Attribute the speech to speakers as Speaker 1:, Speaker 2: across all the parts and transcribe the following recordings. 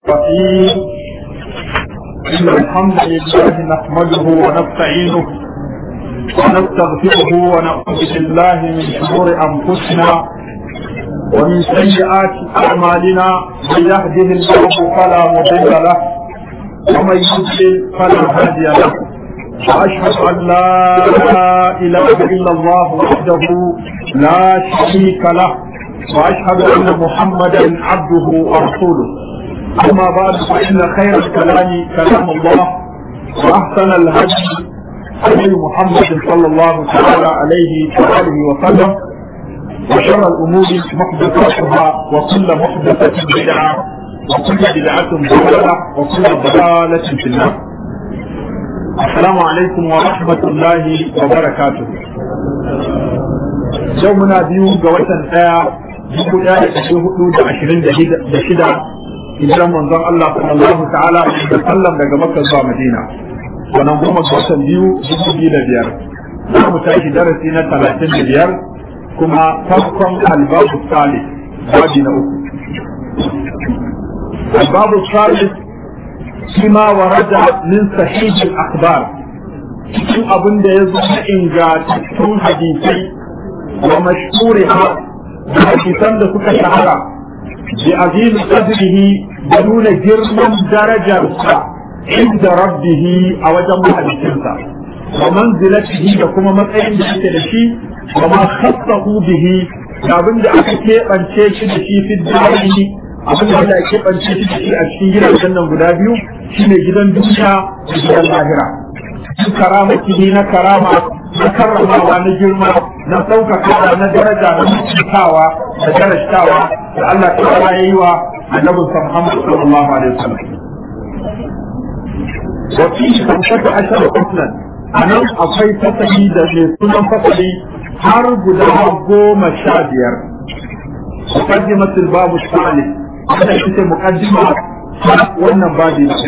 Speaker 1: الرحيم إن الحمد لله نحمده ونستعينه ونستغفره ونعوذ بالله من شرور أنفسنا ومن سيئات أعمالنا من يهده الله فلا مضل له ومن يضلل فلا هادي له وأشهد أن لا إله إلا الله وحده لا شريك له وأشهد أن محمدا عبده ورسوله أما بعد فإن خير الكلام كلام الله وأحسن الهدي هدي محمد صلى الله تعالى عليه وآله وسلم وشر الأمور محدثاتها وكل محدثة بدعة وكل بدعة ضلالة وكل ضلالة في النار السلام عليكم ورحمة الله وبركاته يومنا بيو جوة آية dubu ɗaya da ɗari hudu da ashirin da shida hijiran manzon Allah sallallahu ta'ala da sallam daga Makka zuwa Madina wannan goma ga watan biyu dubu biyu da biyar za mu tashi darasi na talatin da biyar kuma farkon albabu salih babi na uku albabu salih shi ma warada min sahihil akhbar cikin abin da ya zo na ingantattun hadisai wa mashhuriha da hadisan da suka shahara bi azim qadrihi da nuna girman darajarsa inda rabbihi a wajen mahalicinsa wa manzilatihi da kuma matsayin da yake da shi wa ma khassahu bihi da abin da aka keɓance shi da shi fi duniya abin da aka keɓance shi da shi a cikin gidajen nan guda biyu shine gidan duniya da gidan lahira karamatihi na karama na karramawa na girma na ɗaukaka na daraja na mutuntawa da darashtawa da Allah ta ya yi wa annabin sa Muhammad sallallahu alaihi wasallam. Wa fi kamshata ashar faslan anan akwai fasali da mai sunan fasali har guda goma sha biyar. Muqaddimatul babu salih wanda ita muqaddima wannan babi na.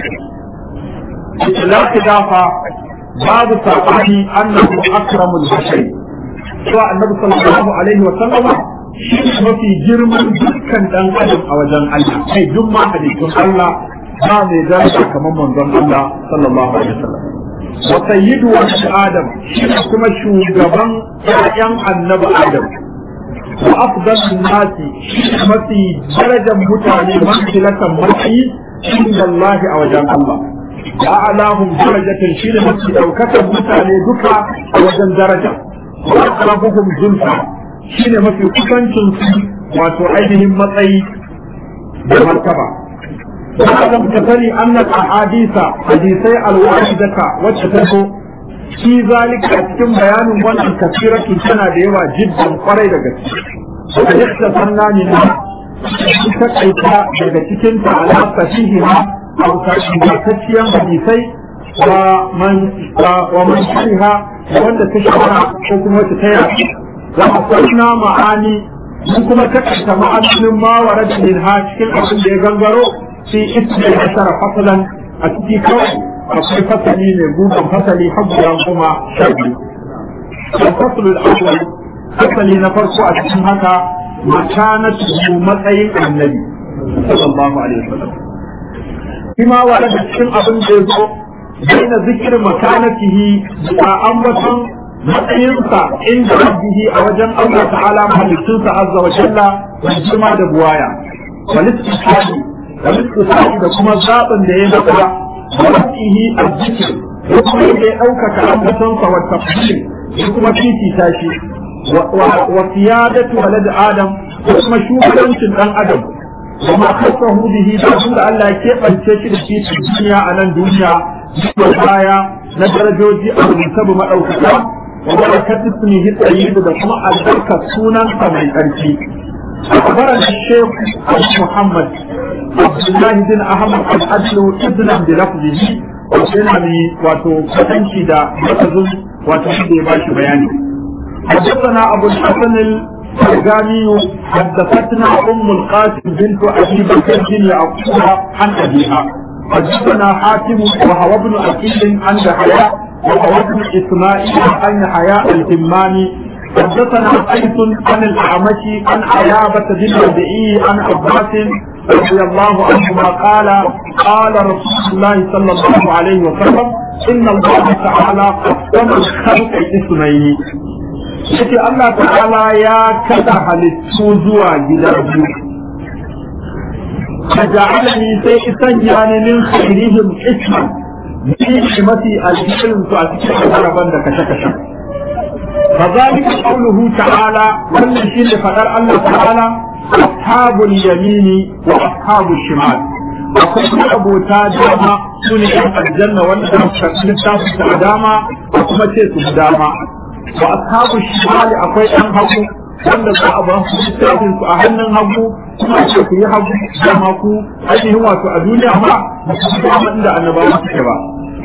Speaker 1: Ila dafa babu sabani annahu akramul bashari cewa annabi sallallahu alaihi wa sallama shi mafi girman dukkan dan adam a wajen Allah kai duk ma halittun Allah ba mai daraja kamar manzon Allah sallallahu alaihi wa sallam wa sayyidu wa adam shi kuma shugaban ƴaƴan annabi adam wa afdalun nasi shi mafi darajar mutane manzilatan matsayi inda Allah a wajen Allah ya alahum darajatan shi ne mafi ɗaukakan mutane duka a wajen daraja wa aqrabuhum zulfa shi ne mafi kusancin su wato ainihin matsayi da martaba Adam ka sani annal ahadisa hadisai alwahidaka wacce ta zo shi zalika a cikin bayanin wannan kasiratu tana da yawa jiddan kwarai da gaske. Ka yadda sannani na ta kaita daga cikin ta ala sahihiha hausa ingantacciyar hadisai wa man wa man shariha wanda ta shahara ko kuma wata ta yi wa akwai ma'ani mun kuma takaita ma'anonin ma wa radin ha cikin abin da ya gangaro fi ismi ashara fasalan a ciki kawai akwai fasali mai gudan fasali habbiyan kuma sha biyu fasalul awwal fasali na farko a cikin haka makanatu matsayin annabi sallallahu alaihi wasallam bima wada da cikin abin da ya zo baina zikir makanatihi da ambaton matsayinsa inda rabbihi a wajen Allah ta'ala mahalicinsa azza wa jalla da jima da buwaya walistisali da listisali da kuma zaɓin da ya naka da rabbihi azzikir da kuma ya ɗaukaka ambatonsa wa tafsir da kuma fifita shi wa siyadatu walad adam da kuma shugabancin dan adam وما خصه به دون الله كيفن تشي في الدنيا على الدنيا والآية ندرجوجي أو نسب ما أوكتا وبركة اسمه الطيب بكما البركة سونا من أرشي أخبرنا الشيخ محمد عبد الله بن أحمد الأدل ابنا بلفظه وسنعني واتو فتنشي دا لفظ واتو باشي بياني حدثنا أبو الحسن الفرغاني حدثتنا ام القاسم بنت ابي بكر بن يعقوب عن ابيها حدثنا حاتم وهو ابن اكيل عن حياء وهو ابن اسماعيل عن حياء الهماني حدثنا قيس عن الاعمش عن عيابة بن ربيعي عن عباس رضي الله عنهما قال قال رسول الله صلى الله عليه وسلم إن الله تعالى قسم الخلق اسمين yake Allah ta'ala ya kada halittu zuwa gida biyu ka ja'alani sai isan yani min khairihim isman ni mafi alhirin su a cikin haraban da kashe-kashe فذلك قوله تعالى wannan shine fadar Allah ta'ala ashabul yamini wa ashabul shimal akwai abota dama su ne yan aljanna wanda za su karɓi littafin da dama a kuma ce su dama wa ashabul shimal akwai yan hagu wanda za a ba su littafin su a hannun hagu kuma ce ku yi hagu dama ku ainihin wato a duniya ma ba su dama inda annabawa suke ba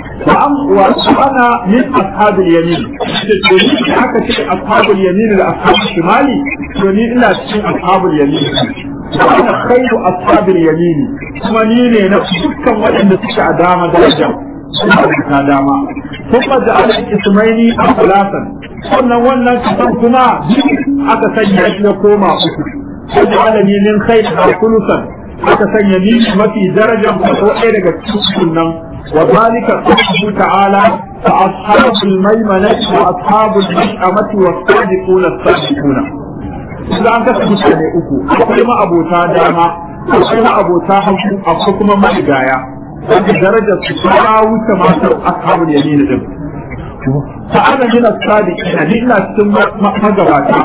Speaker 1: وأنا من أصحاب اليمين تقولي حكى شيء أصحاب اليمين لأصحاب الشمال تقولي إلا شيء أصحاب اليمين وأنا خير أصحاب اليمين ثم نيني نفس دكا وإن تشع داما درجة داما ثم جعل اسمين أو ثلاثا قلنا وانا كمان كما aka sanya shi na koma uku waj'alani min khayriha thuluthan aka sanya ni mafi darajar ko ɗaya daga cikin nan وذلك قوله تعالى فأصحاب الميمنة وأصحاب المشأمة والصادقون الصادقون إذا أنت تبصر أكو أقول ما أبو داما أقول ما أبو حكو أقول ما مجايا وفي درجة سكرة وتماثل أصحاب اليمين دم فأنا من الصادقين لإلا ثم مجواتا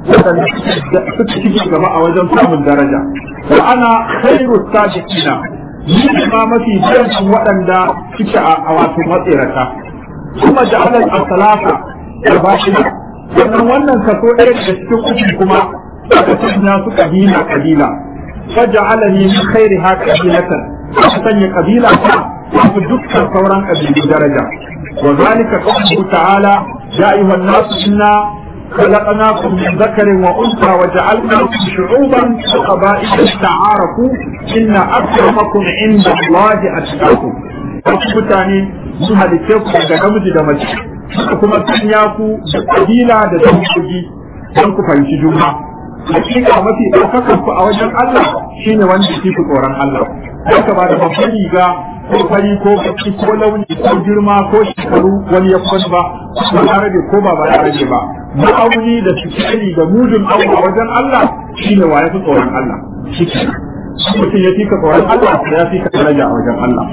Speaker 1: suka ci gaba a wajen samun daraja wa ana khairu sadiqina ni ma mafi darajar waɗanda suke a wato matsirata kuma da alal asalata da bashina sannan wannan kaso ɗaya daga cikin uku kuma aka sanya su kabila kabila faja'alani min khairi ha kabilatan aka sanya kabila ta fi dukkan sauran kabilu daraja wa zalika qawluhu ta'ala ya ayyuhan nasu inna خلقناكم من ذكر وانثى وجعلناكم شعوبا وقبائل لتعارفوا ان اكرمكم عند الله اتقاكم wasu mutane sun halitte ku daga namiji da mace suka kuma sanya ku da kabila da dangogi don ku fahimci juna hakika mafi ɗaukakar ku a wajen Allah shine wanda ke ku tsoron Allah haka ba da babban riga ko fari ko baki ko launi ko girma ko shekaru wani ya kwan ba ba larabe ko ba ba larabe ba ma'auni da sikiri da mudun abu a wajen Allah shine wa ya fi tsoron Allah shi mutum ya fi ka tsoron Allah ya fi ka daraja a wajen Allah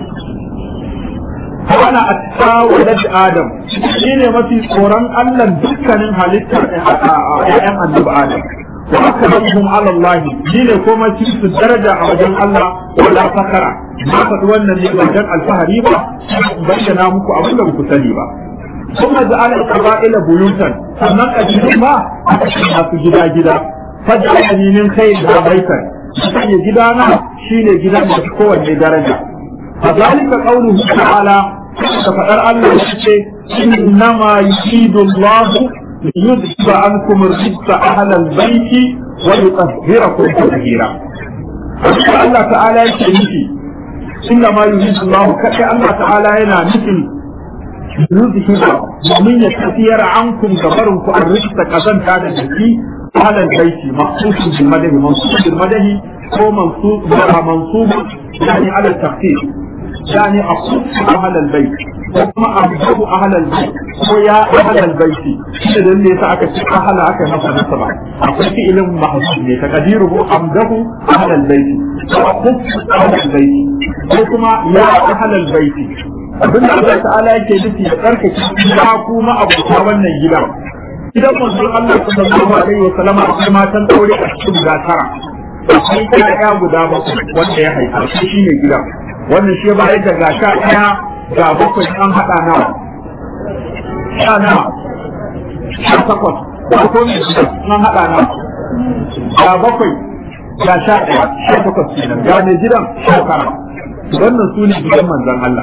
Speaker 1: ana atta walad adam shine mafi tsoron Allah dukkanin halittar ƴaƴan annabi adam wa akramhum ala Allah shine kuma su daraja a wajen Allah wala fakara na faɗi wannan ne wajen alfahari ba bayyana muku abin da ku sani ba kuma ja'ala qaba'ila buyutan sannan kabilun ma aka sanya su gida gida faj'alani min khayr da baitan sanya gidana shine gidan da kowanne daraja فذلك قوله تعالى فقال الله يقول إنما يريد الله ليذهب عنكم الرجس أهل البيت ويطهركم تطهيرا الله تعالى يقول إنما يريد الله كأي الله تعالى هنا مثل يذهب ومن يتثير عنكم كبركم الرجس كذن كان الجسي أهل البيت مخصوص بالمده منصوب بالمده هو منصوب منصوب يعني على التخفيف يعني أخص أهل البيت وما أبدأ أهل البيت ويا أهل البيت إذا اللي سأك أهل أك نفس نسبة أقول في إلهم محصول تقديره أمده أهل البيت وأخص أهل البيت وكما يا أهل البيت abin da Allah ta'ala yake nufi ya karkace ya kuma abuta wannan gidan idan manzon Allah sallallahu alaihi wa sallama akwai matan aure a cikin gasara akwai ƴaƴa guda bakwai wanda ya haifa shi ne gidan wannan shi ba yadda ga sha ɗaya ga bakwai an haɗa nawa sha nawa sha takwas ga ko ne an haɗa nawa ga bakwai ga sha ɗaya sha takwas kenan ga ne gidan sha tara wannan su ne gidan manzon Allah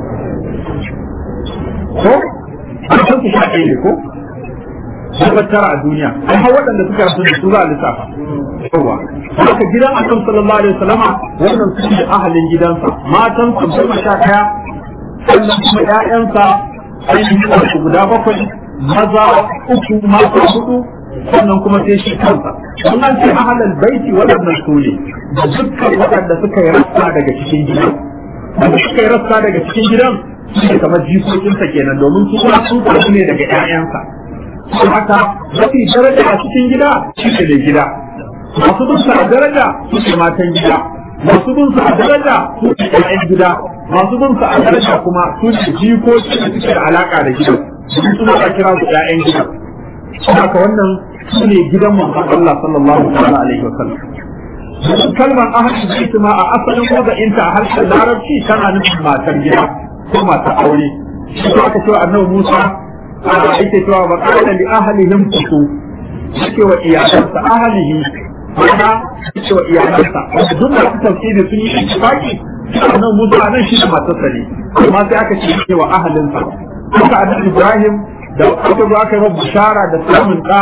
Speaker 1: ko an san su sha ɗaya ne ko sun tara a duniya ai har waɗanda suka rasu da su za a lissafa yawa haka gidan annabi sallallahu alaihi wasallama wannan su ne ahalin gidansa matan su goma sha ɗaya sannan kuma ƴaƴansa ainihin wasu guda bakwai maza uku mata hudu sannan kuma sai shi kansa in an ce ahlul baiti waɗannan su ne da dukkan waɗanda suka yi rassa daga cikin gidan da suka yi rassa daga cikin gidan shi ne kamar jikokinsa kenan domin su kuma sun faru ne daga ƴaƴansa don haka mafi daraja a cikin gida shi ne da gida masu bin a daraja su ne matan gida masu bin a daraja su ne ƴaƴan gida masu bin a daraja kuma su ne jikoki da suke da alaka da gidan su suna a kira su ƴaƴan gidan haka wannan su ne gidan manzon Allah sallallahu alaihi wa sallam kalmar ahli baiti ma a asalin wada'inta a harshen larabci tana nufin matar gida ko matar aure shi ko aka cewa annabi Musa a yake cewa ba kana li ahlihim kusu yake wa iyalansa ahlihi mana yake wa iyalansa wanda duk masu tafsiri sun yi ittifaqi annabi Musa nan shi da matarsa ne amma sai aka ce yake wa ahlinsa haka annabi Ibrahim da aka zo aka yi bishara da samun da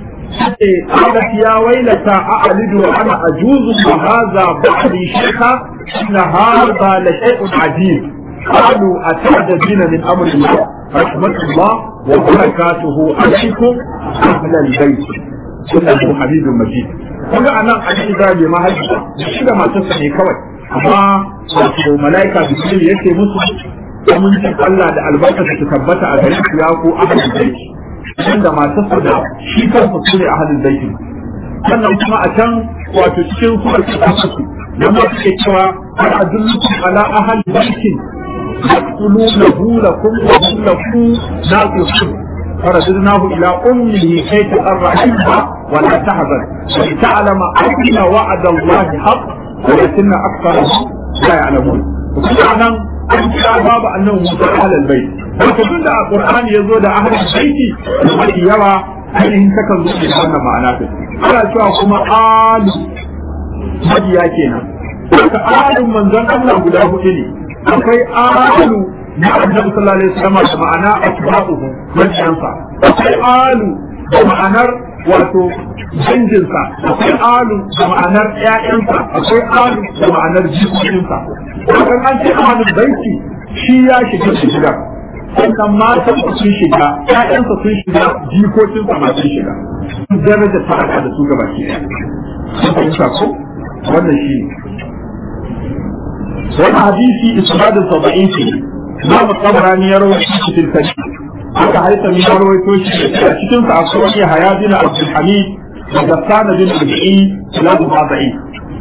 Speaker 1: قالت يا ويلتى أألد وأنا أجوز وهذا بعدي شيخا إن هذا لشيء عجيب قالوا أتعجبين من أمر الله رحمة الله وبركاته عليكم أهل البيت إنه حميد مجيد kuma a nan an zabe mahaifa shi da matarsa ne kawai amma wato mala'ika bisu yake musu amincin Allah da albarka su tabbata a gare su ya ko ahlul baiti wanda matarsa da shi kansa su ne a halin zaitin sannan kuma a can wato cikin suwar su nan ma suke cewa har a dullukum ala ahal baitin yaqtulunahu lakum wa hum lakum naqihun فرددناه إلى أمه كي تقر عينها ولا تحزن ولتعلم أن وعد الله حق ولكن أكثرهم لا يعلمون وكل an kira babu annabi Musa ahlul bait wato tun da Qur'ani yazo da ahlul baiti mafi yawa ainihin takan zo da wannan ma'ana ta ana cewa kuma alu mabiya kenan haka alun manzon Allah guda hudu ne akwai alu na annabi sallallahu alaihi wasallam da ma'ana asba'uhu mabiyansa akwai alu da ma'anar wato danginsa akwai alu da ma'anar ƴaƴansa akwai alu da ma'anar jikokinsa kan an ce ahlul baiti shi ya shiga shiga sannan matan sun shiga ƴaƴansa sun shiga jikokinsa ma sun shiga daraja ta aka da su gaba ki sun fahimta ko wannan shi ne wani hadisi isnadin saba'in ce Imam Tabarani ya rawaito shi cikin kashi haka haita ya rawaito shi a cikin sa akwai wani haya bin Abdul Hamid da Gassana bin Rabi'i lahu ba'i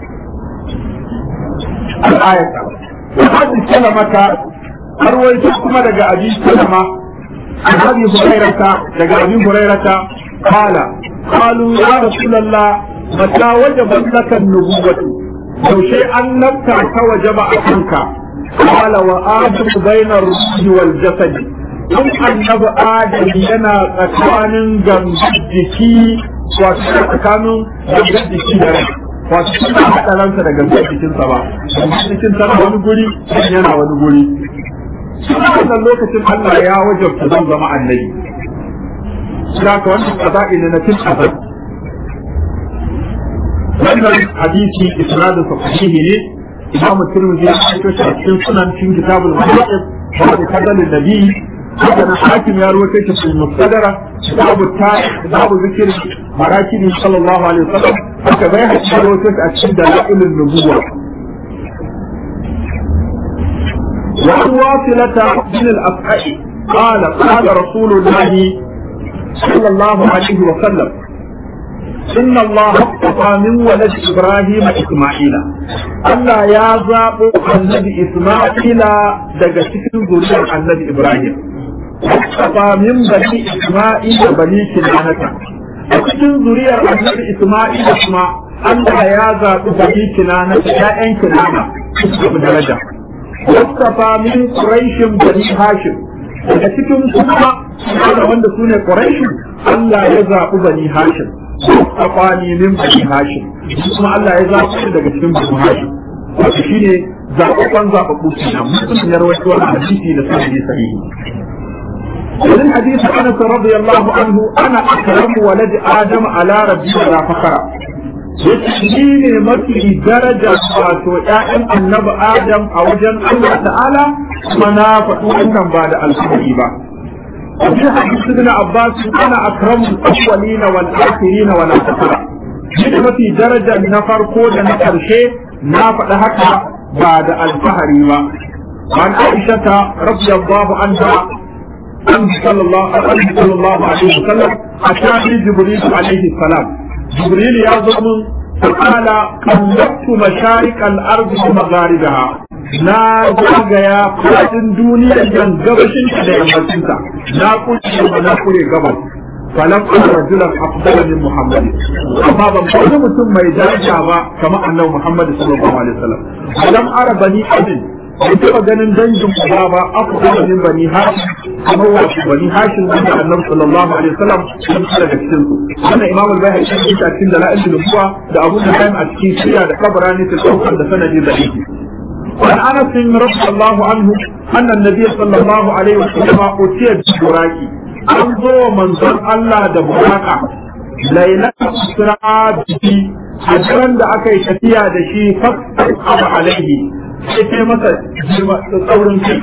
Speaker 1: al-ayat وهذه الكلمة أرويت كما دقى أبي سلمة عن أبي هريرة دقى أبي هريرة قال قالوا يا رسول الله متى وجبت لك النبوة لو شيئا نبتعك وجب أكنك قال وآدم بين الروح والجسد in annabi adam yana tsakanin gangan wato tsakanin gangan jiki da rai wato suna haɗa ransa da gangan jikinsa ba gangan jikin tana wani guri yana wani guri suna wannan lokacin Allah ya wajabta zan zama annabi suna ka wannan kaza'i ne na cin azab wannan hadisi isnadin sa sahihi ne imamu tirmidhi ya aiko shi a cikin sunan cikin kitabul muhaddith wa kadal nabi haka na hakim ya ruwaito shi cikin mustadara kitabu tarikh kitabu zikr marakin sallallahu alaihi wasallam haka bai haɗa ya ruwaito shi a cikin dalailun nubuwa وعن واصلة بن الأفعى قال قال رسول الله صلى الله عليه وسلم إن الله اصطفى من ولد إبراهيم إسماعيل ألا يا زاب النبي إسماعيل دقتك ذرية النبي إبراهيم اصطفى من بني إسماعيل بني كنانة cikin zuriyar annabi Isma'il kuma Allah ya zaɓi bani kinana ƴaƴan kinana su daraja wasafa min quraishin bani hashim daga cikin kuma wanda su ne quraishin Allah ya zaɓi bani hashim tsafani min bani hashim kuma Allah ya zaɓi shi daga cikin bani hashim wato shine zaɓaɓɓen zaɓaɓɓu kenan mutum ya rawaito wannan hadisi da sahihi sahihi ومن حديث انس رضي الله عنه انا اكرم ولد ادم على ربي ولا فخر shi ne mafi daraja wato ‘ya'yan annabi Adam a wajen Allah ta'ala kuma na faɗi wannan ba da alfahari ba. وفي حديث ابن عباس انا اكرم الاولين والاخرين ولا تكره duk mafi daraja na farko da na ƙarshe na faɗi haka ba da alfahari ba an aisha ta radiyallahu anha an sallallahu alaihi sallallahu alaihi wasallam atani jibril alaihi salam jibril ya zo mun فقال قلبت مشارق الارض ومغاربها na zagaya fadin duniya yan gabashin da yammacinta na kuce ba na kure gabas falam ana rajulan afdala min muhammad amma ban wani mutum mai daraja ba kamar annabi muhammad sallallahu alaihi wasallam falam ara bani abin bai taɓa ganin dangin uba ba afdala min bani hashim kamar wasu bani hashim wanda annabi sallallahu alaihi wasallam sun fara da cikin su wannan imam al-bayhaqi ya yi cikin dalail al-nubuwa da abu da a cikin shirya da kabarani ta saukar da sanadi da yake وعن انس رضي الله عنه ان النبي صلى الله عليه وسلم اتي بالبراق انظر منظر الله ده براقه ليلة اسراء به حجرا da aka yi tafiya da shi fasar alaihi sai sai masa tsaurin kai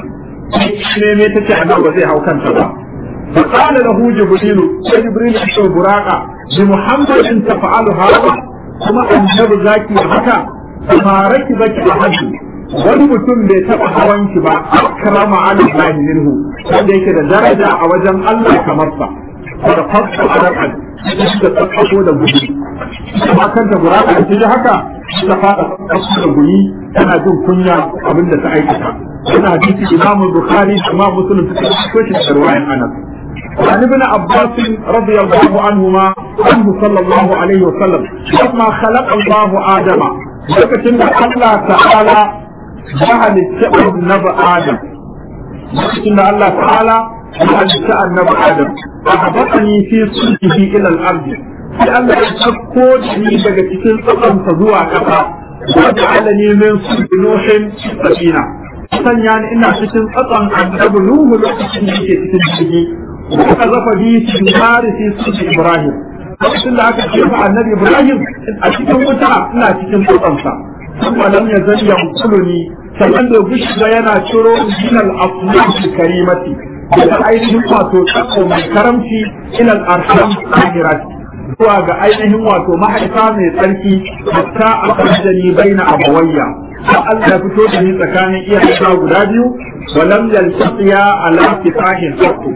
Speaker 1: ne ne ta ce annabi ba zai hau kanta ba فقال له جبريل جبريل يشوف براقة بمحمد تفعل هذا كما النبي ذاكي هكا فما ركبك أحد wani mutum bai taɓa hawan ki ba akrama ala Allah minhu wanda yake da daraja a wajen Allah kamar sa da fasta arakan da tsakko da gudu kuma kanta buraka da ji haka ta fada tsakko da guni tana jin kunya abin da ta aikata wannan hadisi Imam Bukhari da Imam Muslim suka ko shi da riwayan Anas عن ابن عباس رضي الله عنهما عنه صلى الله عليه وسلم لما خلق الله آدم لكن الله تعالى ya halitta annabi Adam lokacin da Allah ta'ala ya halitta annabi Adam a habatani fi sulhihi ila al-ard sai Allah ya sako ni daga cikin tsakansa zuwa kasa wa ja'alani min sulhi nuhin safina sanya ni ina cikin tsakan annabi Nuhu lokacin da yake cikin jirgi wa kazafa bi sinari fi sulhi Ibrahim lokacin da aka jefa annabi Ibrahim a cikin wuta ina cikin tsakansa ثم لم يزل ينقلني sannan da gushi yana ciro minal aflaki karimati daga ainihin wato tsako mai karamci ilal arham ahirat zuwa ga ainihin wato mahaifa mai tsarki hatta a kwanjani baina abawayya har Allah ya fito da ni tsakanin iyayena guda biyu walam yaltaqiya ala kifahin sakku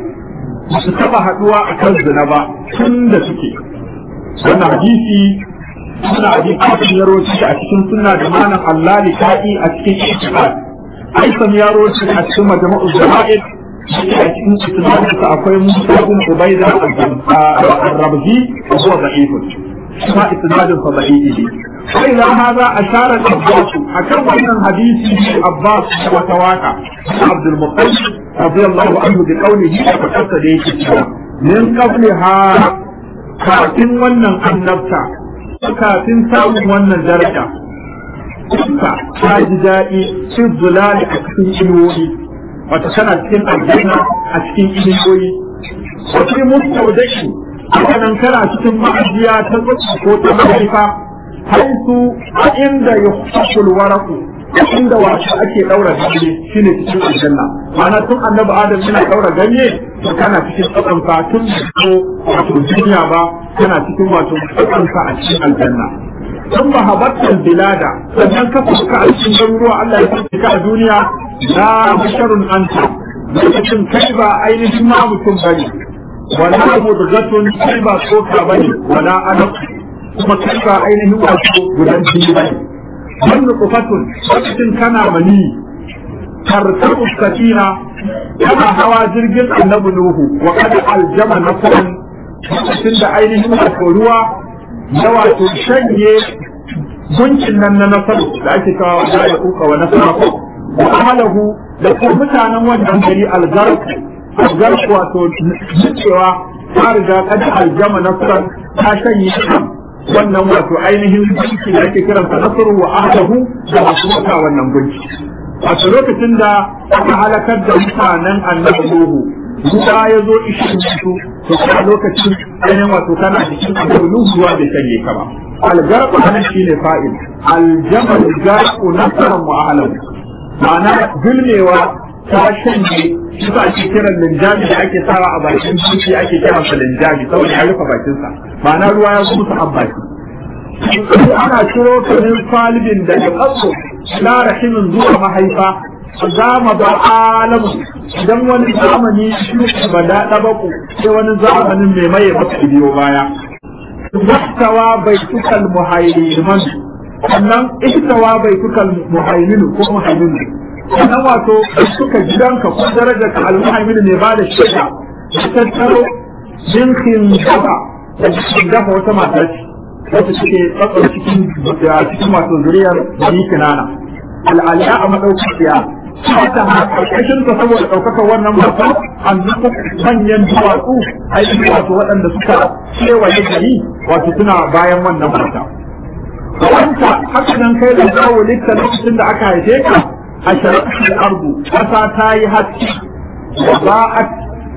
Speaker 1: su taba haduwa akan zina ba tun da suke wannan hadisi suna abi kafin ya roci a cikin sunna da malam Allah likai a cikin itiqad aisan ya roci a cikin majma'ul jama'id a cikin isnadin sa akwai Musa bin Ubaida al-Rabzi wa huwa da'if kuma isnadin sa da'ifi sai da hada ashara al-Abbas akan wannan hadisi Abbas wa tawaka Abdul Muttalib radiyallahu anhu bi qawlihi fa kasa da yake cewa min qabliha kafin wannan annabta kafin samun wannan daraja kuka ta ji daɗi cin zulali a cikin inuwoyi wata tana cikin aljanna a cikin inuwoyi wata mustaudaki hakanan kana cikin ma'ajiya ta zuci ko ta mahaifa haisu a inda ya hukul waraku inda wato ake ɗaura ganye shine cikin aljanna ma'ana tun annabi adam yana ɗaura ganye to kana cikin tsakanka tun ko wato duniya ba kana cikin wato tsakanka a cikin aljanna ثم هبطت البلاد sannan ka fuska a cikin garuruwa Allah ya fuska ka a duniya la basharun anta lokacin kai ba ainihin ma mutum bane wala mudghatun kai ba tsoka bane wala alaq kuma kai ba ainihin wato gudan jini bane wannan kufatun lokacin kana mani tartabu safina kana hawa jirgin annabi nuhu wa qad aljama nafsan lokacin da ainihin wato ruwa na wato shanye gunkin nan na nasaru da ake kawo da ya kuka wa nasara ko wa amalahu da kuma mutanen wannan gari algark algark wato cewa ta riga kada aljama nasaran ta shanye wannan wato ainihin gunki da ake kiransa nasaru wa ahlahu da masu wata wannan gunki wato lokacin da aka halakar da mutanen annabi Nuhu ruwa ya zo ishin su to a lokacin ainihin wato kana cikin annabi Nuhu ruwa bai shanye ka ba algarqu anan shine fa'il aljamal garqu nasaran wa ahlahu ma'ana zulmewa ta shanye shi ba ake kiran linjami da ake sawa a bakin kifi ake kiran sa linjami saboda ya rufe bakinsa ma'ana ruwa ya musu abbaki ana ciro kanin falibin daga ƙaso na rahimin zuwa mahaifa zama ba alamu idan wani zamani shi ba da ɗabaku sai wani zamanin mai maye maka biyo baya wattawa bai tukal muhaiman sannan ihtawa bai tukal muhaiminu ko muhaiminu sannan wato suka gidanka ko darajar ka almuhaiminu ne ba da shaida da tattaro jinkin gaba da cikin dafa wata matar ce wata suke tsatsar cikin cikin wato zuriyar bani kinana al'aliya a madaukakiya wata karkashin ta saboda ɗaukakar wannan mata an zuka manyan duwatsu aiki wato waɗanda suka kewaye gari wato suna bayan wannan mata wanta haka nan kai da zawo litta lokacin da aka haife ka a sharaɗin ardu ƙasa ta yi haske wa ba'at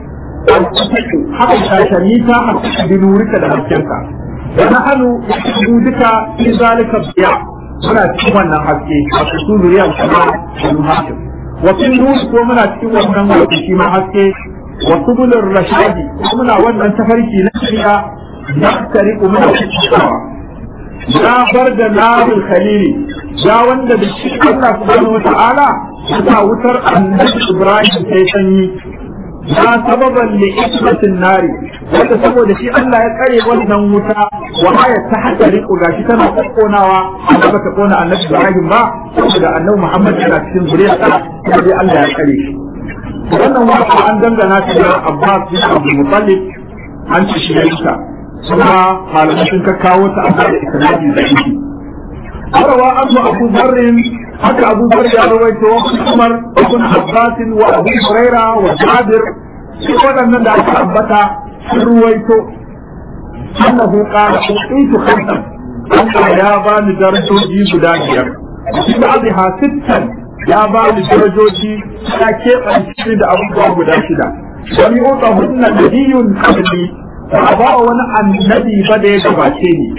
Speaker 1: haka shashani ta haske binurika da haskenka ونحن وجودك في ذلك الضياء muna cikin wannan haske a su zuriyar kuma banu hakim wa fi nur ko muna cikin wannan wato shi ma haske wa subulur rashadi ko muna wannan tafarki na shari'a na tariqu muna cikin ya bar da narul khalili ya wanda da shi Allah subhanahu wa ta'ala ya wutar annabi Ibrahim sai sanyi ya sababan li ismatin nari wanda saboda shi Allah ya tsare wannan wuta wa aya ta hada riko gashi tana kokkonawa amma bata kona annabi Ibrahim ba saboda annabi Muhammad yana cikin zuriya ta kuma dai Allah ya tsare shi wannan wata an dangana ta da Abbas bin Abdul Muttalib an ci shi da kuma malamai sun ka kawo ta amma da isnadi da shi Arawa Abu Abu Dharr haka Abu Dharr ya rawaito Umar ibn Abbas wa Abu Huraira wa Jabir shi waɗannan da aka ambata sun ruwaito annahu qala utitu khamsan Allah ya ba ni darajoji guda biyar shi ba'dha sittan ya ba ni darajoji ta keɓance da abubuwa guda shida wani uta hunna nabiyun qabli ba ba wani annabi ba da ya gabace ni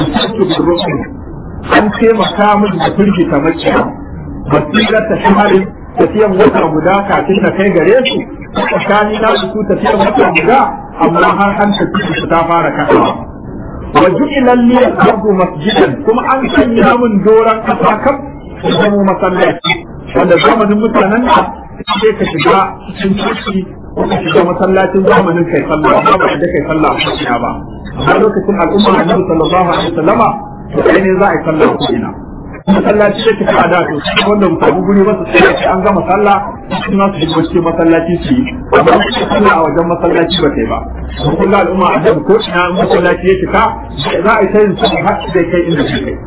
Speaker 1: an taimaka min da firgita makiya basirar ta shaharin tafiyan wata guda kafin na kai gare su tsakani na su tafiyan wata guda amma har an tafi su ta fara kasawa wa ju'ila li al-ardu masjidan kuma an sanya min doran kasa kam zama masallaci wanda zamanin mutanen da sai ka shiga cikin ciki ko ka shiga masallacin zamanin kai sallah amma ba da kai sallah a ba a lokacin al'umma annabi sallallahu alaihi wasallama to kai ne za a yi sallah ko ina masallaci da tafi a da to shi wanda mu samu guri ba su sai an gama sallah su na su shiga cikin masallaci su yi amma su sallah a wajen masallaci ba kai ba mun kula al'umma a da ko ina masallaci ya cika za a yi tayin su har da kai inda su kai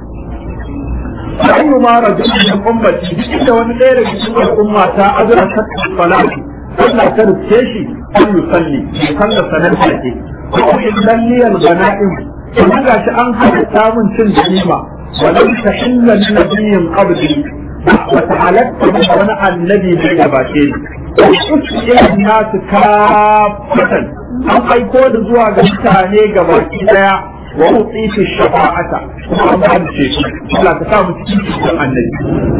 Speaker 1: ayyu ma rajulun min ummati duk da wani ɗaya daga cikin al'umma ta azra ta salati Allah ta rufe shi an yusalli sallar sanar da ke ko illan liyal ganaim kuma gashi an halitta mun cin ganima ولم تحل لنبي قبلي وتعالت وانا النبي من gabace ni إلى الناس كافة an aiko da zuwa ga mutane gabaki daya wa utitu shafa'ata kuma an ba ce shi Allah ta samu cikin cikin annabi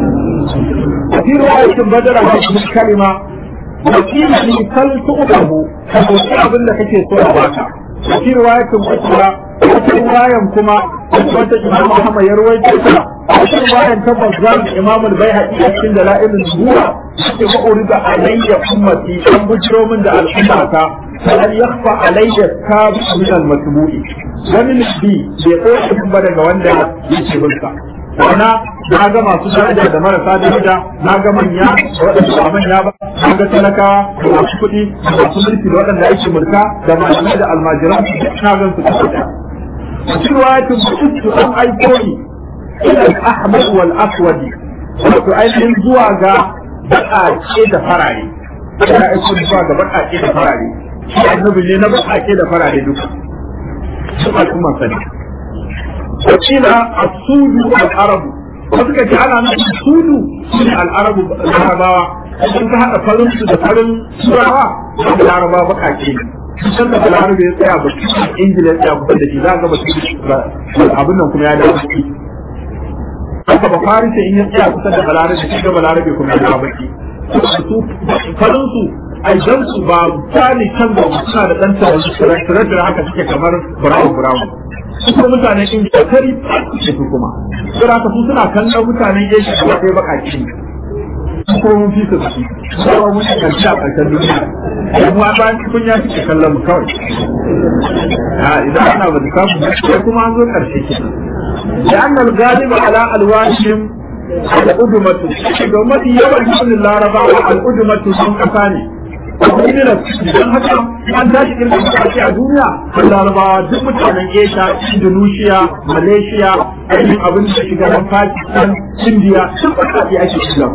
Speaker 1: fi riwayatin badara da kuma kalima wa kila ni kal tu'tahu ka dauki abin da kake so a baka fi riwayatin ukra wata riwayan kuma wata imam Muhammad ya rawaito ta wata riwayan ta Bazzar da Imam al-Baihaqi a cikin dalailin zuwa yake ba urida alayya ummati an bujiro min da al'umma ta فهل يخفى علي التاب من المتبوع wani nufi bai ɗauke ba daga wanda yake hulka wana na ga masu daraja da marasa daraja na ga manya da waɗanda ba manya ba na ga talakawa da masu kuɗi da masu mulki da waɗanda ake mulka da malamai da almajiran na gan su kusa da cikin wayatin mutu an aiko ni ila ahmad wal aswadi wato ainihin zuwa ga baƙaƙe da farare ina aiko zuwa ga baƙaƙe da farare shi annabi ne na baƙaƙe da farare duka su al'umma sani wakila asudu al'arabu wasu ka ce ana nufin sudu shi ne al'arabu larabawa sun ka haɗa farin su da farin turawa da larabawa baƙaƙe ne sun da balarabe ya tsaya ba ingila ya tsaya kusa da shi za ga ba abin nan kuma ya dawo baki haka ba farisa in ya tsaya kusa da balarabe shi ga balarabe kuma ya dawo baki su farin su aidan su ba tsani can da suna da dan tare da haka suke kamar brown brown su mutanen indiya kari ce su kuma sura ka su suna kallon mutanen asia da kai bakaki su ko mun fi su da su ba mun karshe a karshen duniya kuma ba kun ya fi kallon mu kawai a idan ana ba da samu sai kuma an zo karshe ke da annal galiba ala alwashim al'udumatu ga mafi yawan sunan larabawa al'udumatu sun kasa ne don haka an tashi kirkin kasashe a duniya kan larabawa duk mutanen asia indonesia malaysia ainihin abin da shiga nan pakistan india sun kasashe ake shiga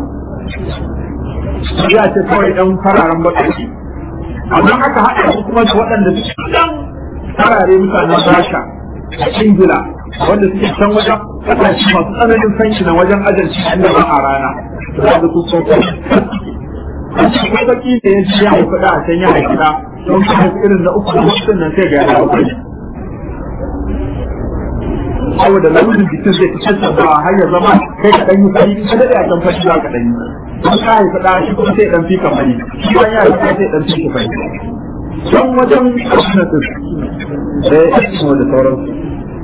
Speaker 1: ya ce kawai ɗan fararen baƙaƙi amma aka haɗa su kuma da waɗanda suke ɗan farare mutanen rasha da ingila wanda suke can wajen kasashe masu tsananin sanyi na wajen ajalci inda ba a rana za ga su sun ko baki da ya ji ya haifi da a can ya haifi da don ka haifi irin na uku da hukun nan sai ga ya haifi ne saboda launin jikin zai fitar da ba har ya zama kai ka ɗanyi fari ka daɗe a can fashi za ka ɗanyi don ka haifi da shi kuma sai ɗan fi ka fari shi ban ya haifi sai ɗan fi ka fari don wajen kwamnatin da ya yi da sauransu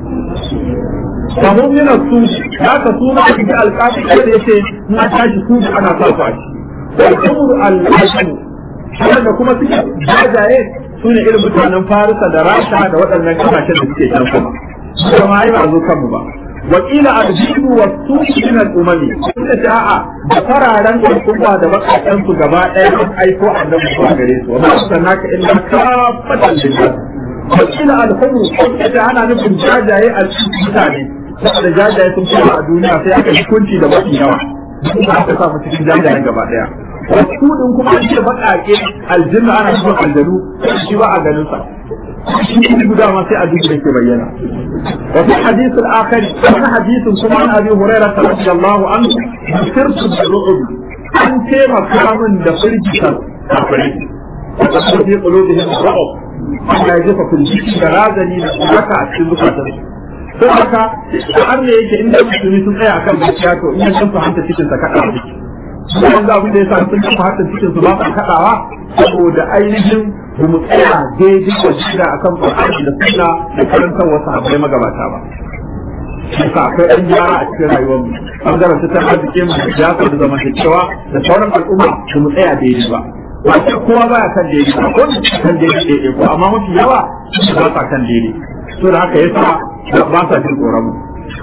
Speaker 1: kamar yana su ya ka su ma da alƙafi da ya ce na tashi su ana sa su a ciki والأمر الحسن wanda kuma suke jajaye su ne irin mutanen farisa da rasha da waɗannan kasashen da suke can kuma kuma ai ba zo kanmu ba wakila arjibu wa suki min al-umami suka ce a'a da fararen al'umma da bakakan su gaba ɗaya an aiko annabi zuwa gare su wa ma sanaka illa kafatan lillah wakila al-humu suka ce ana nufin jajaye al-mutane saboda jajaye sun fara a duniya sai aka hukunci da mafi yawa duk aka sa mu cikin jajayen gaba ɗaya wasu din kuma an ce baƙaƙe aljanna ana cikin aljanu shi ba a ganin sa shi guda ma sai a duk da ke bayyana wa fi hadith al-akhir wani hadisin kuma an abi hurairah radiyallahu anhu sirtu bi ru'ub an taimaka min da firgitar kafirai wa fi qulubihim ru'ub Allah ya jefa firgiti da razani da tsaka a cikin zukatansu don haka har ne yake inda musulmi sun tsaya akan gaskiya to in sun fahimta cikin sa kada a ciki sun ga abin da ya sa sun kafa hatta cikin su ba su kadawa saboda ainihin ba mu tsaya daidai wa shida akan Qur'ani da sunna da karantar wasu habbai magabata ba Haka akwai ɗan gyara a cikin rayuwar mu bangaren tattalin arziki mu da siyasa da zamantakewa da sauran al'umma ba mu tsaya daidai ba ba ce kowa baya kan daidai ba ko kan daidai daidai ko amma mafi yawa ba sa kan daidai so da haka yasa ba sa jin tsoron mu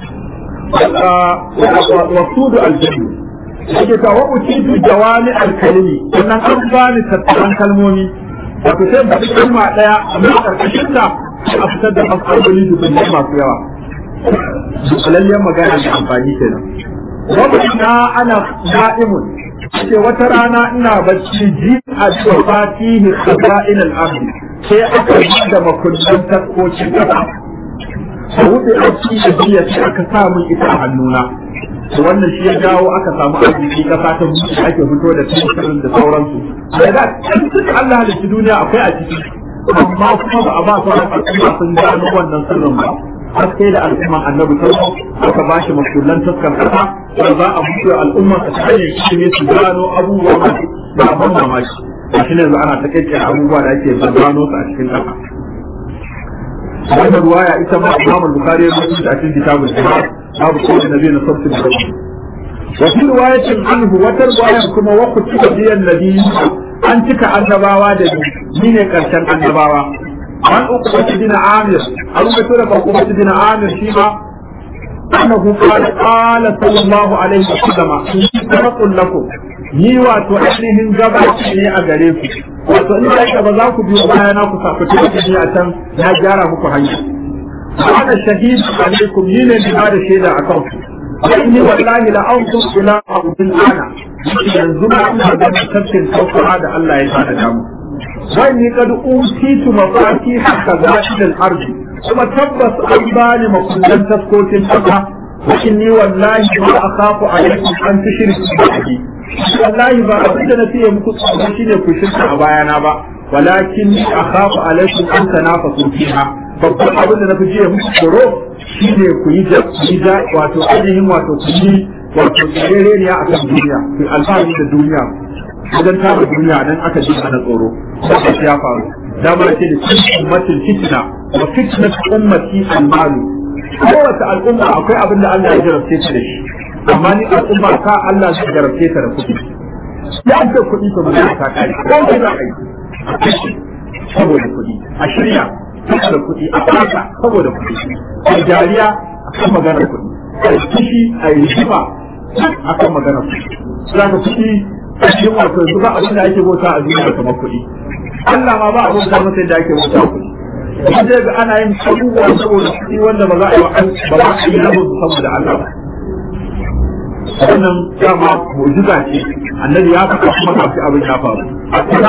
Speaker 1: wasudu aljannu yake ta wa utitu jawami alkalimi sannan an bani tattaran kalmomi wato sai ba kalma daya amma karkashin ta a fitar da fasaloli dubin masu yawa dukalallen magana da amfani kenan wa na ana na'imun ce wata rana ina bacci ji a cewa fatihi khaza'in al-ardi sai aka yi da makullin taskocin kasa a wuce a cikin biya sai aka sa min ita a hannuna to wannan shi ya jawo aka samu arziki kasa ta buɗe ake fito da tsirin da sauransu da da duk Allah da shi duniya akwai a ciki amma kuma ba a ba sauran al'umma sun gano wannan sirrin ba har sai da al'umman annabi sallallahu aka ba shi makullan taskar kasa da za a buɗe al'umma ta hanyar ilimi su gano abubuwa masu da abin mamaki a shi ne yanzu ana ta kai abubuwa da ake gano su a cikin kasa wannan ruwaya ita ma Imam Bukhari ya rubuta a cikin kitabul Jihad babu kawai nabi na sabtu da rabu wa fi riwayatin anhu wata riwaya kuma wa kutiba biyan nabi an cika annabawa da ni ne karshen annabawa an uku wata dina amir an rubuta da farko wata dina amir shi ma annahu qala qala sallallahu alaihi wa sallam tarakun lakum ni wato ainihin gabaci ne a gare ku wato in da ba za ku biyo bayana ku saku ni a can na gyara muku hanya ana shahid alaikum ni ne da da shaida a kan ku inni wallahi la anzu ila abdul ana yanzu ma ina da tafsirin tauhid da Allah ya sada damu wani kad utitu mafati haka zaidal ardi kuma tabbas an bani makullan taskokin kasa wa inni wallahi ma akhafu alaikum an tushriku bihi wallahi ba abin da na fiye muku tsoro shine ku shirka a bayana ba walakin akhafu alaikum an tanafasu fiha babban abin da na fi jiya muku tsoro shine ku yi da wato ainihin wato ku yi wato tsarere ne a kan duniya ku alfahari da duniya wajen tara duniya nan aka ji ana tsoro da ya faru dama ce da cikin ummatin fitna wa fitnat ummati al-malu kowace al'umma akwai abin da Allah ya jarabce ta da shi amma ni al'umma ta Allah ya jarabce ta da kuɗi ya ce kuɗi to magana ta kai ko ki za a yi saboda kuɗi a shirya saboda kuɗi a fata saboda kuɗi a jariya a kan maganar kuɗi a kishi a yi jifa a kan maganar kuɗi za ka kuɗi a cikin wato yanzu ba abin da ake bauta a duniya kamar kuɗi Allah ma ba a bauta masa yadda ake bauta kuɗi zai ga ana yin abubuwa saboda kuɗi wanda ba za a yi ba za a yi rabin saboda Allah ba wannan dama mu'jiza ce annabi ya faɗa kuma kafin abin ya faru a kuma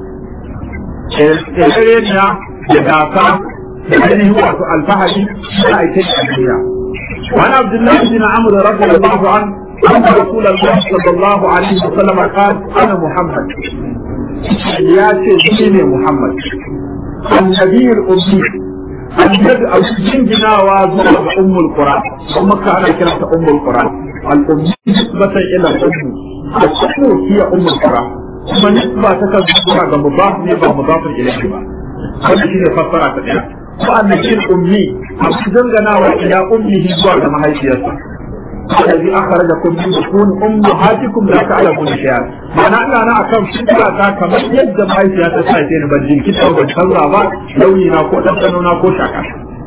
Speaker 1: tsere na da gasa da ainihin wato alfahari na aike a duniya وعن عبد الله بن عمرو رضي الله عنه أن رسول الله صلى الله عليه وسلم قال أنا محمد يا سيدي محمد النبي الأمي النبي الأمي جناوا زوج أم القرآن ثم كان كلمة أم القرآن الأمي نسبة إلى الأم الأم هي أم القرآن ثم نسبة تكذب مضاف يبقى مضاف إليه بقى wannan shine fassara ta daya ko annabi ummi a cikin ganawa ila ummihi zuwa ga mahaifiyarsa الذي أخرجكم من بطون أمهاتكم لا تعلمون شيئا معنى أن أنا أكم فكرة تا كما يجد ما يسيا تسايتين بجين كتا وبجهزا با لوني ناكو تبتنو ناكو شاكا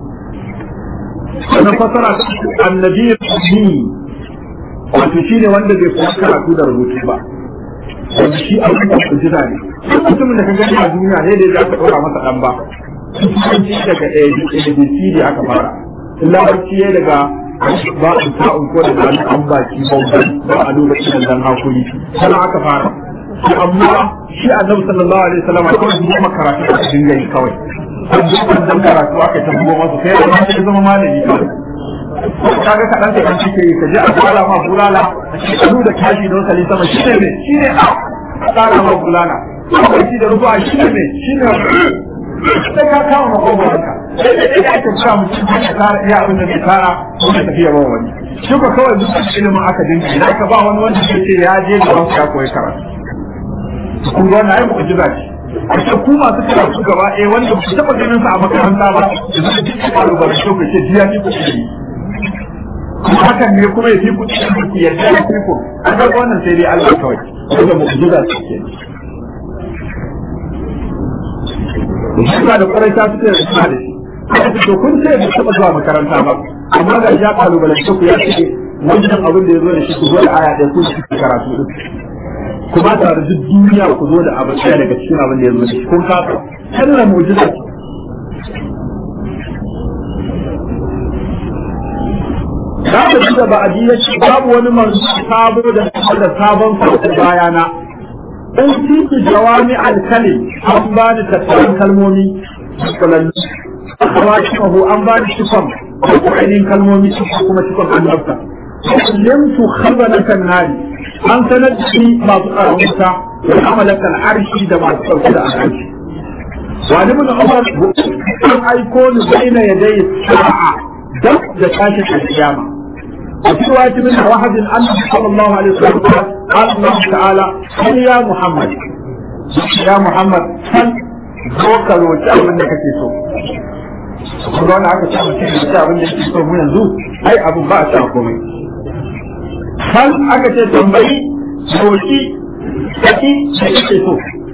Speaker 1: أنا فترة النبي الأمي wato shi ne wanda bai kuma karatu da rubutu ba wanda shi abin da ku jira ne mutumin da ka gani a duniya ne da ya ka ɗora masa ɗan ba kusanci daga abc da aka fara larabci ya daga ba in ta'un ko da zan an baki bautan ba a duba cikin dan hakuri sana aka fara shi amma shi annabi sallallahu alaihi wasallam kawai shi kuma karatu a cikin gari kawai an ji dan karatu aka ta bugo masa sai ya ya zama malami kawai kaga kaɗan ka kan cike ka je a kala ma bulala a cikin da kashi don sali sama shi ne ne shi ne a kala ma bulala shi da rubuwa shi ne ne shi ne sai ka kama makogoranka sai da ɗaya ake sa mutum ya tara iya abin da bai tara ko da tafiya ba wani shi ko kawai duk ilimin aka dinga idan ka ba wani wanda ke ce ya je da wasu ya koyi karatu kun ga wannan ai mu'jiza ce Ashe ku masu karatu gaba ɗaya wanda ku taɓa ganin sa a makaranta ba da zai ji ku faru ba da shi ku ce jiya ni ku ce kuma hakan ne kuma ya fi ku cikin ku yadda ya fi ku an ga wannan sai dai Allah kawai wanda mu'jiza ce ke Musa da kwarai ta fitar da suna da shi. Aka to kun ce bai taɓa zuwa makaranta ba, amma ga ya kalubalance ku ya ce wannan abin da ya zo da shi ku zo da aya ɗaya ku shi karatu ɗin. Kuma tare duk duniya ku zo da abin ɗaya daga cikin abin da ya zo da shi kun kasa. Kalla mujiza Za ka ji da ba'adi ya ce babu wani manzo sabo da da sabon sautin bayana. in titi jawami alkali an ba ni tattarin kalmomi kulallu kuma cikin an ba ni cikon ko ainihin kalmomi cikon kuma cikon annabta limtu khabalatan nari an sanar da shi masu tsaron wuta da amalakan arshi da masu tsarki da arshi wani mun umar an aiko ni baina yadai sa'a dab da tashin alkiyama وفي رواية من واحد أن صلى الله عليه وسلم قال الله تعالى هل يا محمد يا محمد هل zoka roƙi abin da kake so kuma wani aka samu cikin da abin da kake so mu yanzu ai abin ba a sa komai hal aka ce tambayi roƙi kaki da kake so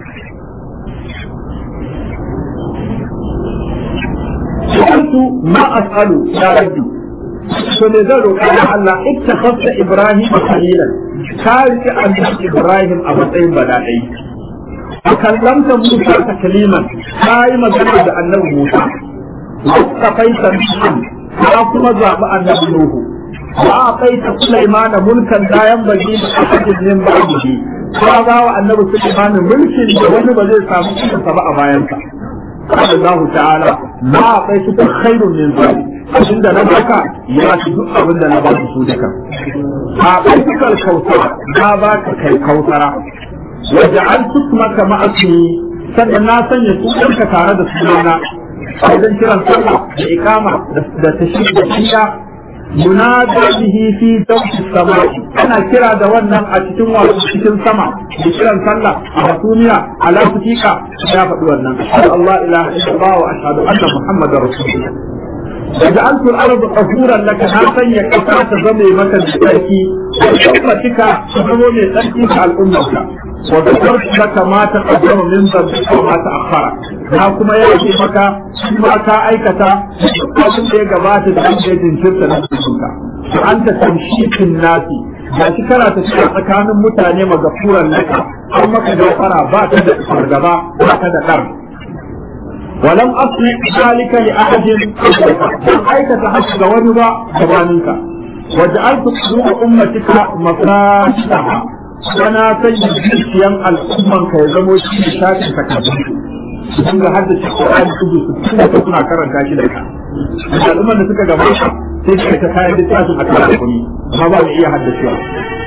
Speaker 1: سألت ما أسأل يا ربي to me zan roƙa da Allah ittakhadta Ibrahim khalilan ka rike annabi Ibrahim a matsayin badadai a kallamta Musa ta kaliman ka yi magana da annabi Musa wasta faita Nuhan ka kuma zaɓi annabi Nuhu wa a faita Sulaiman mulkan dayan bagi da ahadin min ba'dihi ka ba wa annabi Sulaiman mulkin da wani ba zai samu cikinsa ba a bayansa قال الله تعالى ما أعطيتك خير من ذلك abin da na baka ya ci duk abin da na ba su duka a ɗaukar kautara na ba ka kai kautara wadda an maka ma'asini sannan na sanya sunanka tare da sunana wajen kiran sallah da ikama da tashi da shiya ينادى به في دوس السماء أنا كرا دوانا أتتم وأتتم سما بكرا صلى أبطونيا على فتيكا يا فتوانا أشهد الله إله إلا الله وأشهد أن محمد رسول الله وجعلت الأرض قفورا لك ناسا يكفى تزمي مكة بتأكي وأمتك تزمي من تأكيك على الأمة وذكرت لك ما تقدم من ذنبك وما تأخر na kuma ya ce maka shi ma ka aikata abin da ya gabata da an yi jinkirta na cikinka to an ta tamshikin nasi ga shi kana ta cikin tsakanin mutane magafuran naka an maka gafara ba ta da fargaba ba ta da ɗar ولم أصنع ذلك لأحد قبلك لم أيكة حسب ونبا زمانك وجعلت قلوب أمتك مفاتحها وانا سيد zuciyan al'umman ka ya zamo shi ne shafin takardun sun ga haddace Qur'ani kudu su tunda ka suna karanta shi da ka al'umman da suka gaba sai suka ta kayan littafin a kan kuma amma ba mu iya haddacewa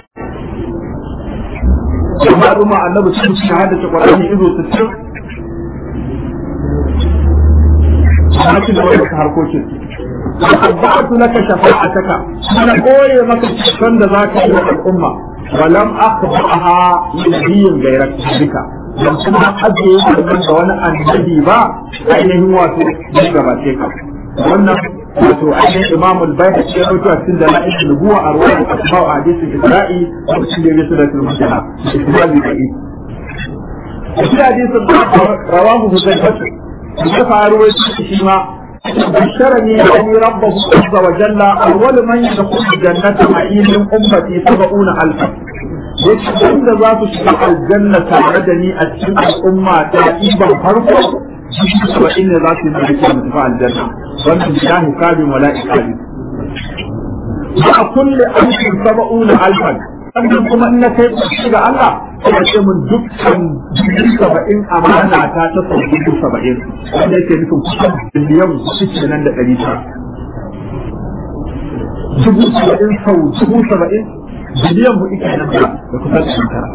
Speaker 1: amma al'umma annabi sun suka haddace Qur'ani izo 60 na ci gaba da harkokin أتبعت لك شفاعتك أنا قوي مك الشفن ذاك الأمة ولم أخبرها لنبي غيرك بك لم كنا أجي من وانا النبي با أينه واتو بجباتك وانا wato ainihin imam al-bayhaqi ya rawaito a cikin dalail nubuwa a ruwan asma wa hadisi isra'i da cikin da yasu da turmujana ismaili da is shi hadisin rawahu huzaifatu ya faru shi ma بشرني يعني ربه عز وجل أول من يدخل الجنة معي من أمتي سبعون ألفا wanda za su shiga aljanna tare da ni a cikin al'umma ta ɗiban farko jikin saba'in ne za su yi na rike mu tafi aljanna wannan bila hisabin wala ikabi ba a kulle alfin saba'una alfan sannan kuma in na kai ƙarshe ga Allah kuma ce mun dukkan dubu saba'in amana ta ta sau dubu saba'in wanda yake nufin kusan biliyan kuɗi nan da ɗari tara dubu saba'in sau dubu saba'in biliyan hudu kenan da kusan ɗari tara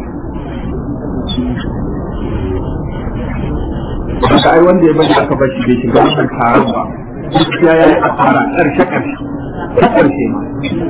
Speaker 1: Haka ai wanda ya bari aka bashi bai shiga wannan taron ba. Gaskiya ya yi asara ƙarshe ƙarshe. Ta ƙarshe ma.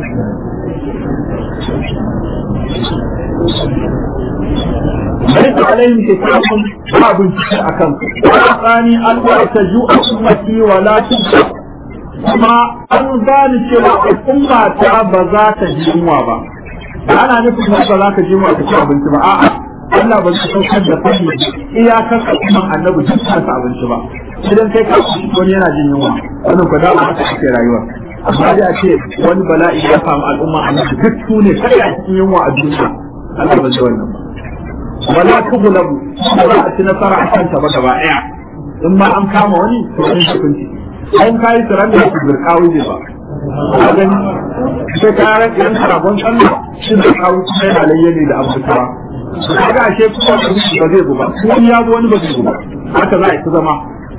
Speaker 1: ليس عليهم حساب باب الشيء أكم وأعطاني أن تجوء أمتي ولا تبقى kuma an gane cewa al'umma ta ba za ta ji yunwa ba ana nufin ba za ka ji yunwa ka ci abinci ba a'a Allah ba zai saukar da fadi iyakar al'umman annabi duk ta abinci ba idan kai ka ci wani yana jin yunwa wannan ko da ba haka ake rayuwa amma da ce wani bala'i ya samu al'umma annabi duk su ne kai a cikin yunwa a duniya Allah ba zai wannan ba wala tughlabu ba za a ci nasara a kanta ba gaba ɗaya in ma an kama wani to wani hukunci an kayi tsiran da su birkawi ne ba a gani sai kayan yan karabon sallah shi da kawo kuma yana layyane da abu tara kaga ashe kuma da ba zai guba wani ya wani ba zai guba haka za a yi zama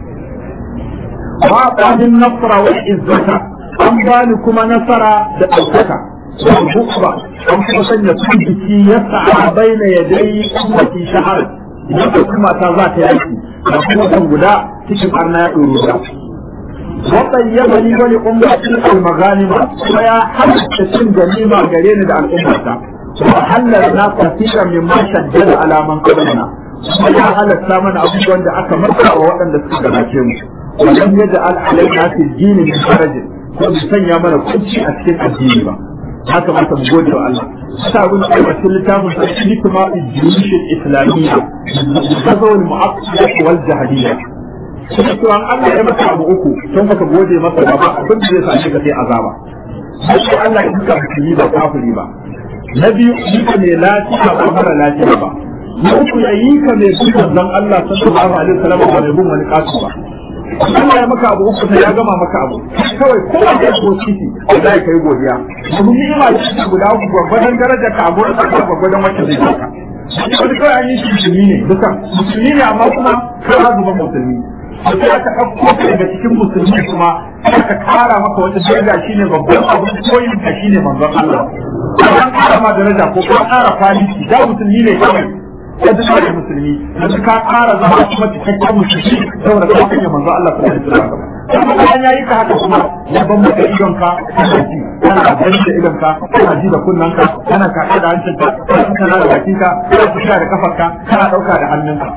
Speaker 1: ba qadin nasra wa izzata an bani kuma nasara da ɗaukaka والبكرة أم حسن يكون بكي يسعى بين يدي أمتي شهر إذا كما تزات يأتي وكما تنقدا تشم أرنا يؤرودا وطيبني ولأمتي المغانم ويا حمد تشم جميما قرين دع الأمة وحل لنا كثيرا مما شدد على من قبلنا ويا هل الثامن أبو عند أكا مرقى ووأن لسكنا ولم يجعل علينا في الدين من حرج ومسنيا من كل شيء أسكن الدين با haka mata mu gode wa Allah sa abin da ake cikin littafin sa shi kuma juyushin islamiyya gazawul mu'aqqida wal jahiliya shi to an Allah ya maka abu uku don baka gode masa ba ba abin da zai sa ka sai azaba sai Allah ya duka musulmi ba kafiri ba na biyu shi ka ne lafiya ba mara lafiya ba na uku ya yi ka mai bin manzon Allah sallallahu alaihi wasallam ba mai bin wani kasu ba Allah ya maka abu uku ya gama maka abu kawai kowa da ko ciki da ya kai godiya domin ni'ima ce guda uku gwagwadon daraja ka abu da ka gwagwadon wacce zai baka wani kawai an yi shi musulmi ne duka musulmi ne amma kuma kawai zuba musulmi sai aka ɗauko ka daga cikin musulmi kuma aka kara maka wata daraja shine babban abu koyin ka shine manzon Allah an kara ma daraja ko kuma kara kwaliti da musulmi ne kawai ya ji kawai musulmi yanzu ka ƙara zama kuma cikakken musulmi saboda ka kanya manzo Allah sallallahu alaihi wasallam kuma bayan yayi ka haka kuma ya ban maka idon ka kana ji kana gani da idon ka kana ji da kunnen ka kana kaka da hancin ka kana da bakin ka kana fuska da kafar ka kana dauka da hannun ka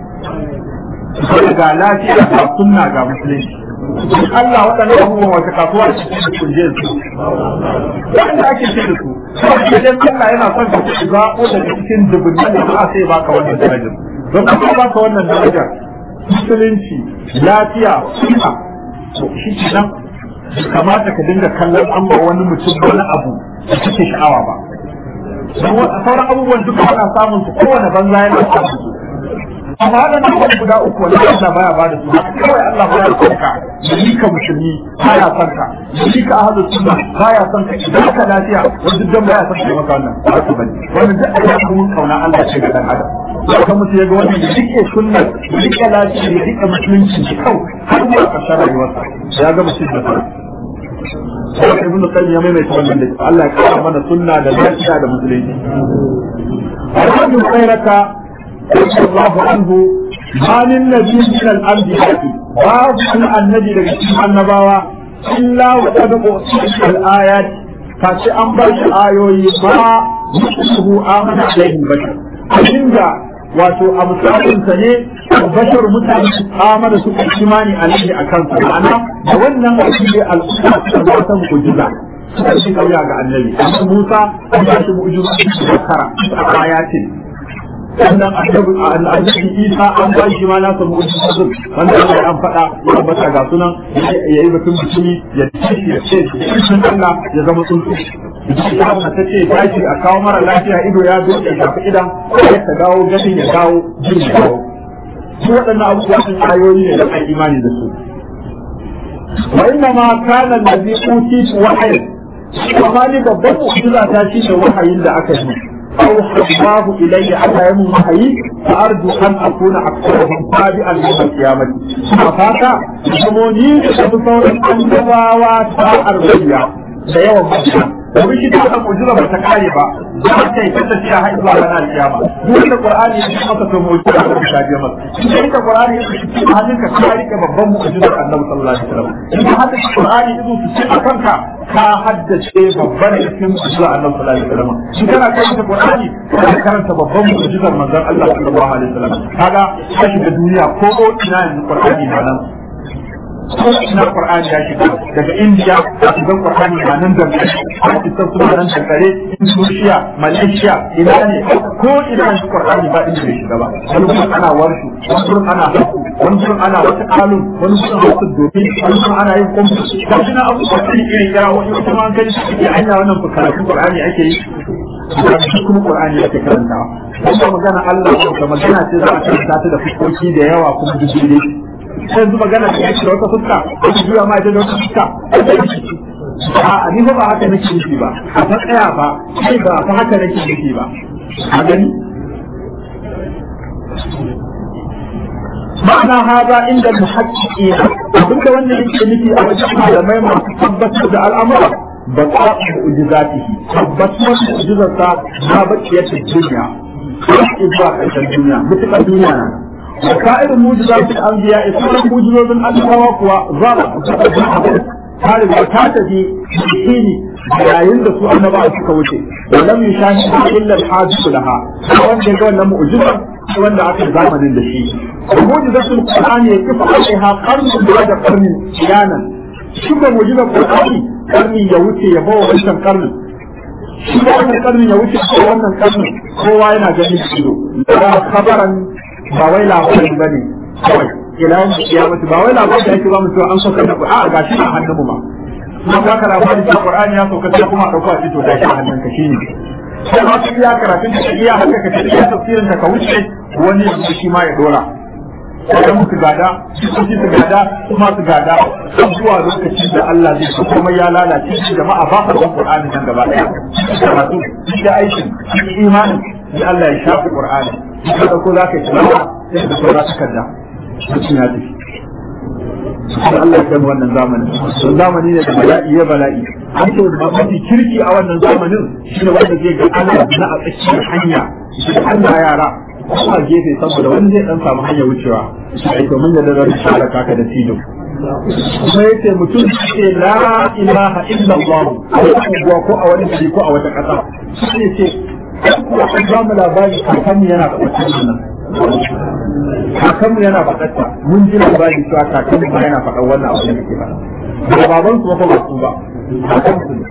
Speaker 1: sai ga lafiya ga sunna ga musulunci Allah waɗannan abubuwan wata kasuwa ce da kunje su wanda ake ce da su idan Allah yana son ka zaɓo daga cikin dubunnan da ba sai baka wannan darajar don ka baka wannan darajar musulunci lafiya sunna to shi ke nan kamata ka dinga kallon an ba wani mutum wani abu da kake sha'awa ba sauran abubuwan duka ana samun su kowane banza yana samun su amma waɗannan abubuwan guda uku wani Allah baya ba da su kawai Allah baya son ka yi ka musulmi baya son ka yi ka ahlu sunna baya son ka idan ka lafiya wanda duk baya son ka maka wannan ba su bane wannan duk Allah kuma kauna Allah ce ga dan adam haka mutum ya ga wannan da rike sunna da rike lafiya da rike musulunci da kau har ma ka shara rayuwarsa ya ga mutum da fara sai ibn qayyim ya maimaita wannan da Allah ya kawo mana sunna da lafiya da musulunci alhamdu khairaka رضي الله عنه ما للنبي من الأنبياء باب النبي لكي النبوة إلا وقد أوتيت الآيات فاشي أنبر آيوي ما مثله آمن عليه البشر abinda wato a misalinsa ne bashar mutane su amana su imani alaihi a kansa ma'ana da wannan abin da al'umma suka ba ta mu'jiza suka ci kauya ga annabi amma Musa an ba shi mu'jiza da kara a ayatin sannan annabi isa an ba shi ma nasa mu'ujizun wanda Allah an faɗa ya bata ga sunan ya yi batun mutumi ya ce ya ce sun Allah ya zama tsuntsu ta ta ce tashi a kawo mara lafiya ido ya zo ya shafi idan ya ta dawo ganin ya dawo jin ya dawo su waɗannan abubuwa sun ayoyi ne da kan imani da su wa inna ma kana allazi utitu wahyin amma ni babban mu'jiza ta shi ne wahayin da aka yi أوحى الله إلي على يوم وحي فأرجو أن أكون أكثرهم تابعا يوم القيامة ففاتا يسموني بصور الأنبواء الأرضية da yawan mutane domin shi duka mu'jiza ba ta kare ba za ta yi kanta shi a haihu zuwa ranar kiyama duk da qur'ani ya maka to mu'jiza da ta biya maka shi da qur'ani ya ce hannun ka ka rike babban mu'jizar annabi sallallahu alaihi wasallam in hadda qur'ani ido su ce a kanka ka haddace babban cikin mu'jizar annabi sallallahu alaihi wasallam shi kana karanta qur'ani kana karanta babban mu'jizar manzon Allah sallallahu alaihi wasallam kaga ka shiga duniya ko ina yanzu qur'ani na nan ko ina Qur'ani ya shiga daga India a cikin Qur'ani na nan da Pakistan suna nan da kare Indonesia Malaysia ina ne ko ina shi Qur'ani ba inda ya shiga ba wani gurin ana warshu wani gurin ana haku wani gurin ana wata kalun wani gurin wasu dobi wani gurin ana yin kwamfu ga shi na abubuwa kan irin kira wani wata ma kai shi ke hanya wannan karatu Qur'ani ake yi shi kuma Qur'ani ake karantawa wannan magana Allah da magana ce za a karanta ta da fuskoki da yawa kuma duk yanzu magana da yake da wata fuska ko ki juya ma da wata fuska a ni ba haka nake nufi ba a ta tsaya ba sai ba fa haka nake nufi ba a gani ma'ana haza inda muhaqqiqina abinda wannan yake nufi a wajen malamai masu tabbatar da al'amura ba ta mu'jizatihi tabbatar mu'jizarsa na bakiyar duniya har zuwa ƙarshen duniya mutukar duniya na وسائر موجودات الأنبياء سورة موجودات الأنبياء وظهر هذا وكاتبي بحين yayin da su annabawa suka wuce lam yushahidu illa al-hadith laha wanda ga wannan mu'jiza wanda aka zamanin da shi mu'jizatul qur'ani ya kifa alaiha qarnu da qarnin kiyanan shi ba mu'jizar qur'ani qarni ya wuce ya bawa wancan qarnin shi ba wannan qarnin ya wuce ko wannan qarnin kowa yana ganin shi da khabaran ba wai labari ba ne kawai ila yau kiyamati ba wai labari da yake ba mu cewa an sauka da a ga shi a hannun mu ba kuma ba ka labari da Qur'ani ya sauka sai kuma dauko a fito da shi a hannun ka shine sai ma ka iya karatun da iya haka ka iya tafsirin ka ka wuce wani yanzu shi ma ya dora sai musu gada su su gada kuma su gada har zuwa lokacin da Allah zai so kuma ya lalace shi jama'a ba ka san Qur'ani nan gaba daya karatu da aikin imanin sai Allah ya shafi Qur'ani kada ko za ka yi tilawa sai da saura takarda mutum ya tafi sai Allah ya kai wannan zamanin don zamani ne da bala'i ya bala'i an ce da mafi kirki a wannan zamanin shi ne wanda zai ga Allah na a tsakiyar hanya shi Allah yara kuma gefe saboda wani zai dan samu hanyar wucewa sai to mun yadda zan share kaka da tido kuma yace mutum ce la ilaha illa allah a ko a wani gari ko a wata kasa sai ce an ba mu labari kakanmu yana faɗaɗa nan kakanmu yana faɗaɗa mun ji labari cewa kakanmu ba yana faɗa wannan abu da ke faɗa ba baban su ba ba su ba kakansu ne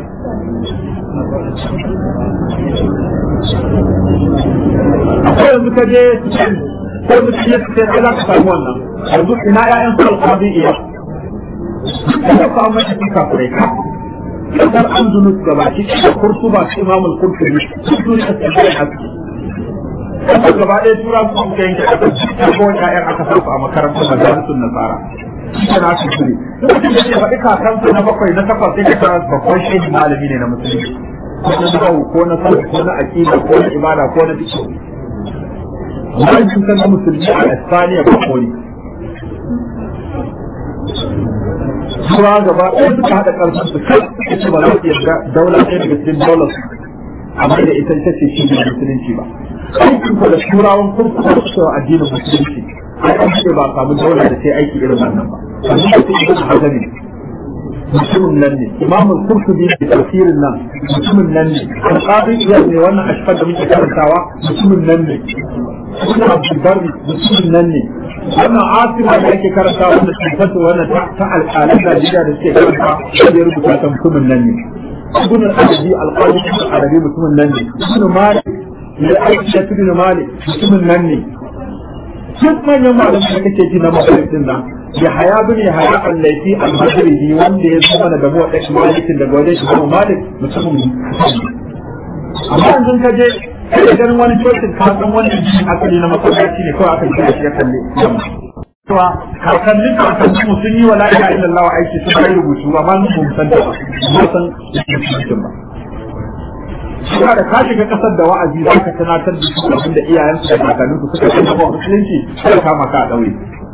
Speaker 1: akwai yanzu ka je ko mutum ya fice za ka samu wannan yanzu ina ƴaƴan su alƙabi iya ka samu mai cikin kafirai ka kasar andalus gaba ki da kurtuba su imamul kurtubi su turi da tsaye haske kasar gaba ɗaya tura su suka yanke kasar ta ko ƴaƴan aka sa a makarantar majalisun nasara shi na su turi lokacin da ke faɗi kakansa na bakwai na takwas sai ka kara babban shehin malami ne na musulunci ko na nahawu ko na sarki ko na aqida ko na ibada ko na fiqh wani cutar na musulmi a Espanya ba kori Sura gaba ɗaya suka haɗa ƙarfin su kai suka ce ba za su yarda daula ɗaya daga cikin daular su amma da ita ita ce shi musulunci ba aikin da turawan kurkuku su cewa addinin musulunci ai an ce ba samu daula da ta aiki irin wannan ba sannan da ta ibn hazari mutumin nan ne imamul kurkubi da tafsirin nan mutumin nan ne alqadi iyar ne wannan ashfar da muke karantawa mutumin nan ne ibn abdul barri mutumin nan ne wannan asima da ake karanta wanda sifatu wannan ta alƙalan Najeriya da suke karanta da ya rubuta ta mutumin nan ne ibn al-arabi al-qadi al-arabi mutumin nan ne ibn malik da aiki da ibn malik mutumin nan ne duk manyan malamai da kake ji na makarantin nan ya haya bin ya haya al-laifi al-madribi wanda ya zama da gabo da malikin daga wajen shi kuma malik mutumin amma yanzu ka je kai ganin wani cocin ka san wannan jini asali na masallaci ne kawai aka gina shi ya kalle yamma cewa kakannin kakannin mu sun yi wa la'ila illallah aiki sun kai rubutu amma mun mu san ta ba mu san rubutun ba Suna da ka shiga kasar da wa'azi za ka tunatar da su abin da iyayensu da kakanninsu suka yi na musulunci sai kama ka a ɗaure.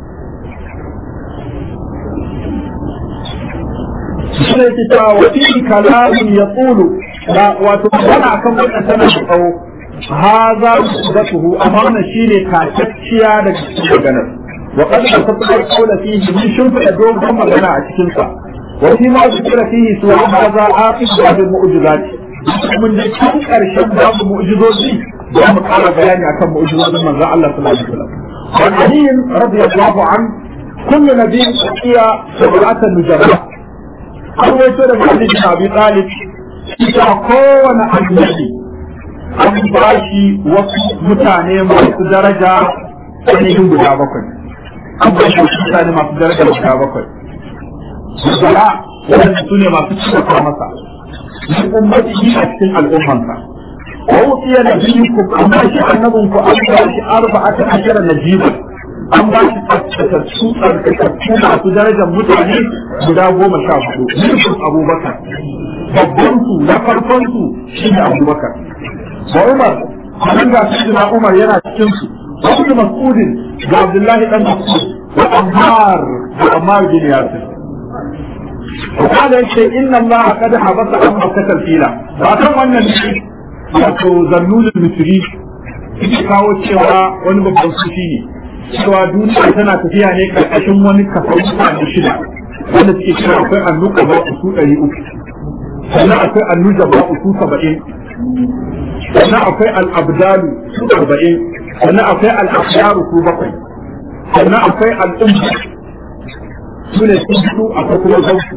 Speaker 1: Suna yake cewa wa fi kalamin ya tsulu wato magana akan wannan tana da tsawo هذا مصدته أمانة شيني كاتشيا لك maganar وقد أصدق القول فيه من شنف أدوم كما غنى أتكنسا وفيما ذكر فيه سوى هذا آخر بعض المؤجزات من ذلك كم أرشد بعض المؤجزات دي دام قال بياني أكم مؤجزات من ذا الله صلى الله عليه وسلم وعن علي رضي الله عنه كل نبي أتي سبعة نجرات أول سورة علي بن أبي طالب إذا كون النبي an ba shi wasu mutane masu daraja ainihin guda bakwai an ba shi wasu mutane masu daraja guda bakwai zara wadanda su ne masu cika masa min ummati yi a cikin al'ummansa wa wutsiya na biyu ku an ba shi annabin ku an ba shi arba'ata ashara na jiba an ba shi tsaftatattu tsarkakattu masu darajar mutane guda goma sha hudu nufin abubakar babban su na farkon su shi ne abubakar wa Umar nan ga sayyidina Umar yana cikin su wa Ibn Mas'ud ga Abdullahi dan Mas'ud wa Ammar da Ammar bin Yasir وقال يقول إن الله قد حبس عن مكة الفيلة فأكون wannan ne wato zannun misri yake kawo cewa wani babban sufi ne cewa duniya tana tafiya ne karkashin wani kafa mutane shida wanda suke cewa akwai annuka ba su ɗari uku sannan akwai annuja ba su saba'in sannan akwai al'abdalu su arba'in sannan akwai al'afyaru su bakwai sannan akwai al'umma su ne su su akwai kuma zautu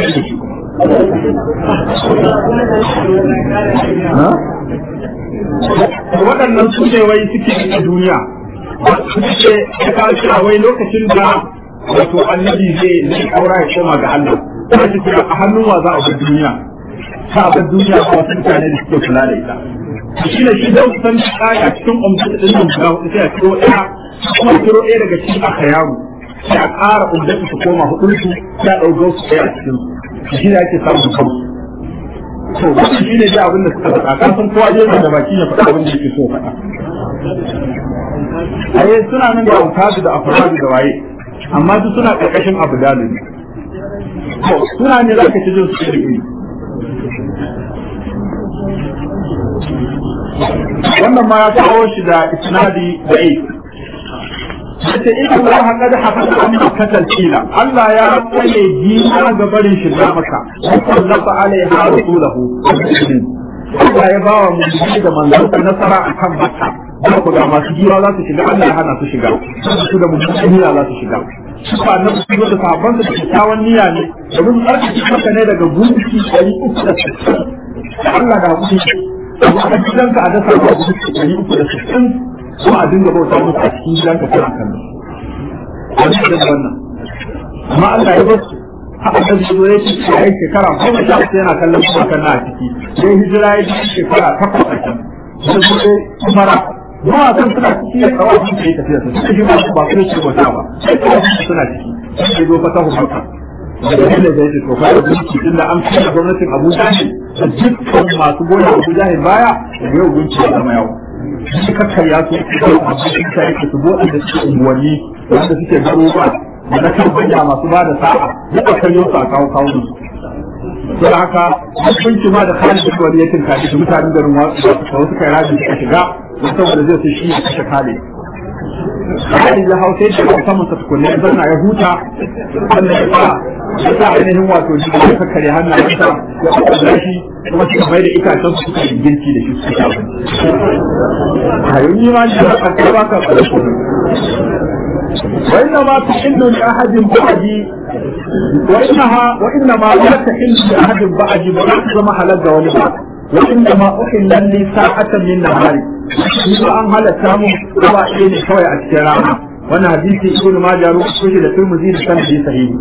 Speaker 1: waɗannan su ne wai suke a duniya suke ya kawo cewa wai lokacin da wato annabi zai zai aura ya koma ga Allah ta ce a hannun wa za a bar duniya ta bar duniya ko wasu mutane da suke kula da ita shi ne shi don san kaya cikin umdata din nan guda hudu sai a kiro ɗaya kuma kiro ɗaya daga cikin aka yaro sai a ƙara umdata su koma hudun su sai a ɗauko su ɗaya a cikin su shi ne ake samun kansu to wannan shi ne da abin da suka faɗa kan san kowa je da baki ya faɗa abin da yake so faɗa ayi suna nan da autadu da afradu da waye amma duk suna ƙarƙashin abu dalil to suna ne za ka ci jin su iri wannan ma ya kawo shi da isnadi da ai yace in Allah qad hafaza an katal kila Allah ya tsaye jina ga barin shi da maka sallafa alaiha rasulahu Allah ya ba wa mu'mini da manzon nasara akan makka da ku ga masu jiwa za su shiga Allah ya hana su shiga su da mu'mini za su shiga ba na su da sahabban da kyakkyawan niyya ne domin tsarkake maka ne daga gunki ɗari uku da sittin Allah da hakuri amma a gidanka a dasa ba gunki ɗari uku da sittin ko a dinga bauta musu a cikin gidanka kana kan wani da wannan amma Allah ya bar haka da zuwa ya ce ya yi shekara goma sha uku yana kallon kuma kan na a ciki sai hijira ya yi shekara takwas a can da zuwa kumara ba a san suna ciki ya kawo abin da ya tafiya su suka shi ba su ba su ce wata ba sai kawo suna ciki sai zo fata hu maka daga inda zai ce to fa da gunki tunda an kai gwamnatin Abuja ne da dukkan masu gona Abuja ne baya da yau gunki ya zama yau shi kakkarya su abin da yake su bude da suke unguwanni wanda suke garuruwa da na kan banya masu ba da sa'a duk da kan yau a kawo kawo su don haka hukunci ma da Khalid bin Walid yakin kaji da mutanen garin wasu da wasu kai rajin suka shiga don saboda zai su shi ya kashe Khalid Khalid ya hau sai da saman sa tukunne ya zanna ya huta sannan ya sa ya sa ainihin wato shi ya kakkare hannayensa ya kwakwalla shi kuma suka mai da itacen su suka yi girki da shi su ci abinci. Hayo ni ma shi a ba ka tsare وإنما تحل لأحد بعدي وإنها وإنما لا تحل لأحد بعدي ولا محل ولبعض وإنما أحل لي ساعة من نهاري إذا أن هل سامو هو إيه كوي أشتراها وانا حديثي ابن ماجه روح كوشي لترمزي لسنة صحيح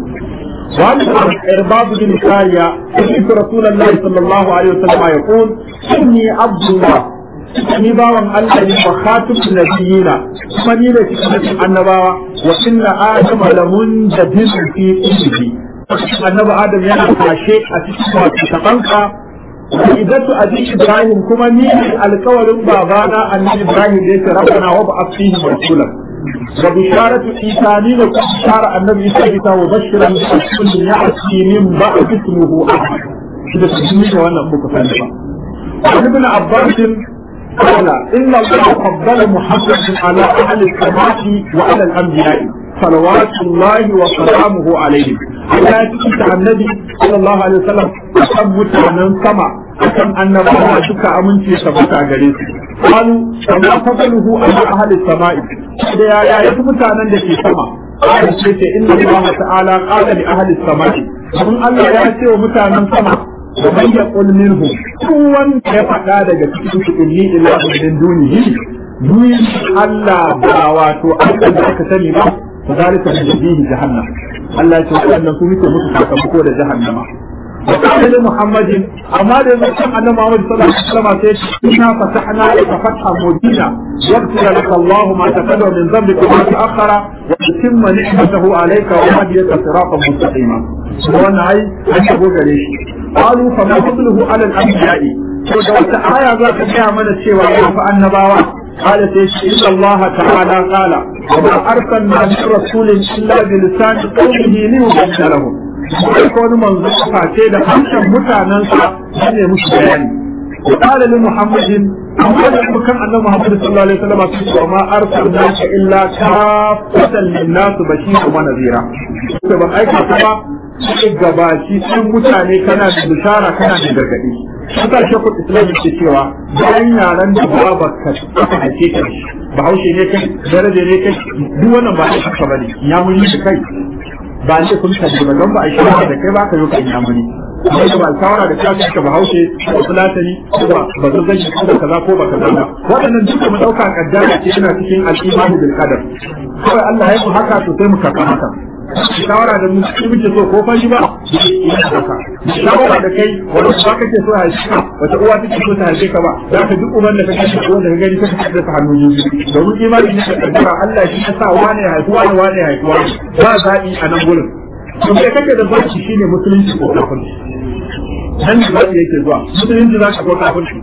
Speaker 1: وعن إرباب بن كاريا سمعت رسول الله صلى الله عليه وسلم يقول إني عبد الله ni bawan Allah ne wa khatim nabiyina kuma ni ne cikin annabawa wa inna adama lamun jadid fi ilmihi annabi adam yana kashe a cikin wato tabanka idatu abi ibrahim kuma ni ne alkawarin babana annabi ibrahim da yake rabbana wa ba'ath fihi rasulan wa bisharatu isa ni ne kuma bishara annabi isa isa wa bashiran bi rasulin ya'ti min ba'd ismuhu ahmad shi da shi ne wannan muka sani ba ibn abbas قال إن الله فضل محمد على أهل السماء وعلى الأنبياء صلوات الله وسلامه عليهم Allah ya cikin annabi sallallahu alaihi wasallam akan mutanen sama akan annabawa duka aminci ya tabbata gare su qalu kama fadaluhu ala ahli samai da ya ya yi mutanen da ke sama Allah ce ce inna Allah ta'ala qala li ahli samai kun Allah ya ce wa mutanen sama wa man yaqul minhum kuwan ya faɗa daga cikin su inni ilahu min dunihi ni Allah ba wato Allah da aka sani ba فذلك بجديه جهنم الله يقول أن نكون مثل متفق da جهنم وقال لمحمد أما لنسمع أن محمد صلى الله عليه وسلم إنا فتحنا لك فتحا مبينا يغفر لك الله ما تقدم من ذنبك وما تأخر ويتم نعمته عليك ويهديك صراطا مستقيما وانا أي أن يقول ليش قالوا فما فضله على الأنبياء فدوت آية ذات جاء من الشيء فأن باوا قال إن الله تعالى قال وما أرسلنا من رسول إلا بلسان قومه ليبين لهم ko wani manzo face da harshen mutanensa shi ne musu bayani وقال لمحمد أما لم كان أن محمد صلى الله عليه وسلم وما أرسلناك إلا كافة للناس بشيرا ونذيرا. ban aika kuma sai gabaci sun mutane kana da bishara kana da gargadi. Haka shekul Islam ke cewa bayan yaran da ba ka aka haife ka bahaushe ne kai daraja ne kai duk wannan ba a haka bane ya muni da kai ba ne kun ka ba don ba a shawara da kai ba ka yi kan ya muni amma da ba shawara da kai ka bahaushe ko fulatani ko ba ba zan gashi ko kaza ko ba kaza ba waɗannan duka mu dauka kaddara ce yana cikin al-imani bil qadar kawai Allah ya yi haka to sai mu karɓa haka shawara da mu muke so ko fashi ba ina haka shawara da kai wanda ba kake so haife ka wata uwa take so ta haife ka ba za ka duk uban da kake so wanda ka gani kake da ta hannu biyu domin imani ne da kaddara Allah shi ya sa wane ya haifi wane wane ya haifi wane ba zaɓi a nan gurin to sai kake da zaki shine musulunci ko kafirci nan ne zaki yake zuwa musulunci za ka ko kafirci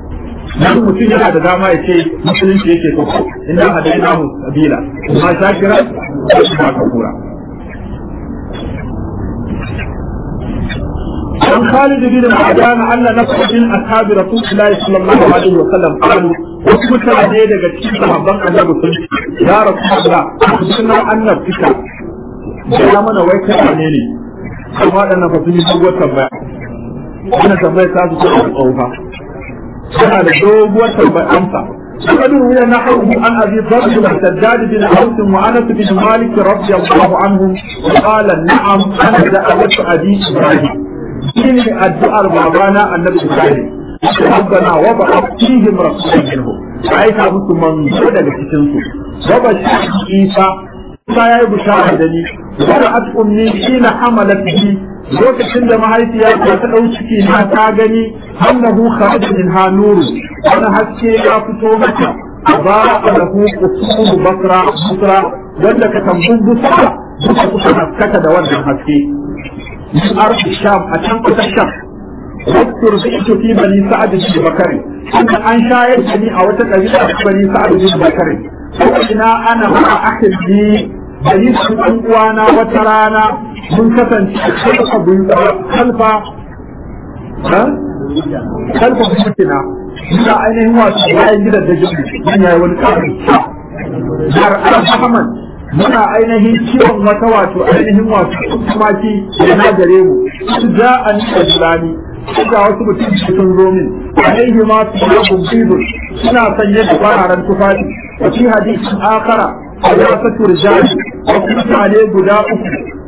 Speaker 1: nan mutum yana da dama ya ce musulunci yake so inda hadainahu sabila amma shakira ba kafura عن خالد بن معدان أن نفر من أصحاب رسول الله صلى الله عليه وسلم قالوا وكنت عليه daga cikin sahabban annabi sun ya rasulullah sunna annabtika ya mana wai kai ne ne kuma wadannan fa sun yi doguwar tambaya wannan tambaya ta su da tsofa suna da doguwar tambaya amsa وقد روي نحوه عن ابي ذر والسداد بن اوس وانس بن مالك رضي الله عنهم وقال نعم انا دعوت ابي ابراهيم shine addu'ar babana annabi Ibrahim rabbana wa ba'ath fihim rasulan minhum aika musu manzo daga cikin su wa bashir Isa Isa yayi bishara da ni wa ra'at ummi hina hamalat bi lokacin da mahaifiya ta ta dau ciki na ta gani annahu kharaja min hanuru wani haske ya fito mata ba lahu qusur basra basra wanda ka tambun busra duka kuka haskaka da wannan haske من أرض الشام أتم الشام واذكر بئت في بني سعد بن بكر أن أنشا يجني أو تكذب بني سعد بن بكر فإنا أنا مع أحد لي بني سعد وانا وترانا من كتن خلف خلف ها خلف بيوتنا من أين هو سبعين جدا دجل من يا ولد جار أحمد muna ainihin ciwon wata wato ainihin wato tumaki da na gare mu su ja an ajlani ga wasu mutum sun zo min alaihi ma su ya bumbidu suna sanye da fararen tufafi a fi hadisin akara a ya satu rijali wasu mutane guda uku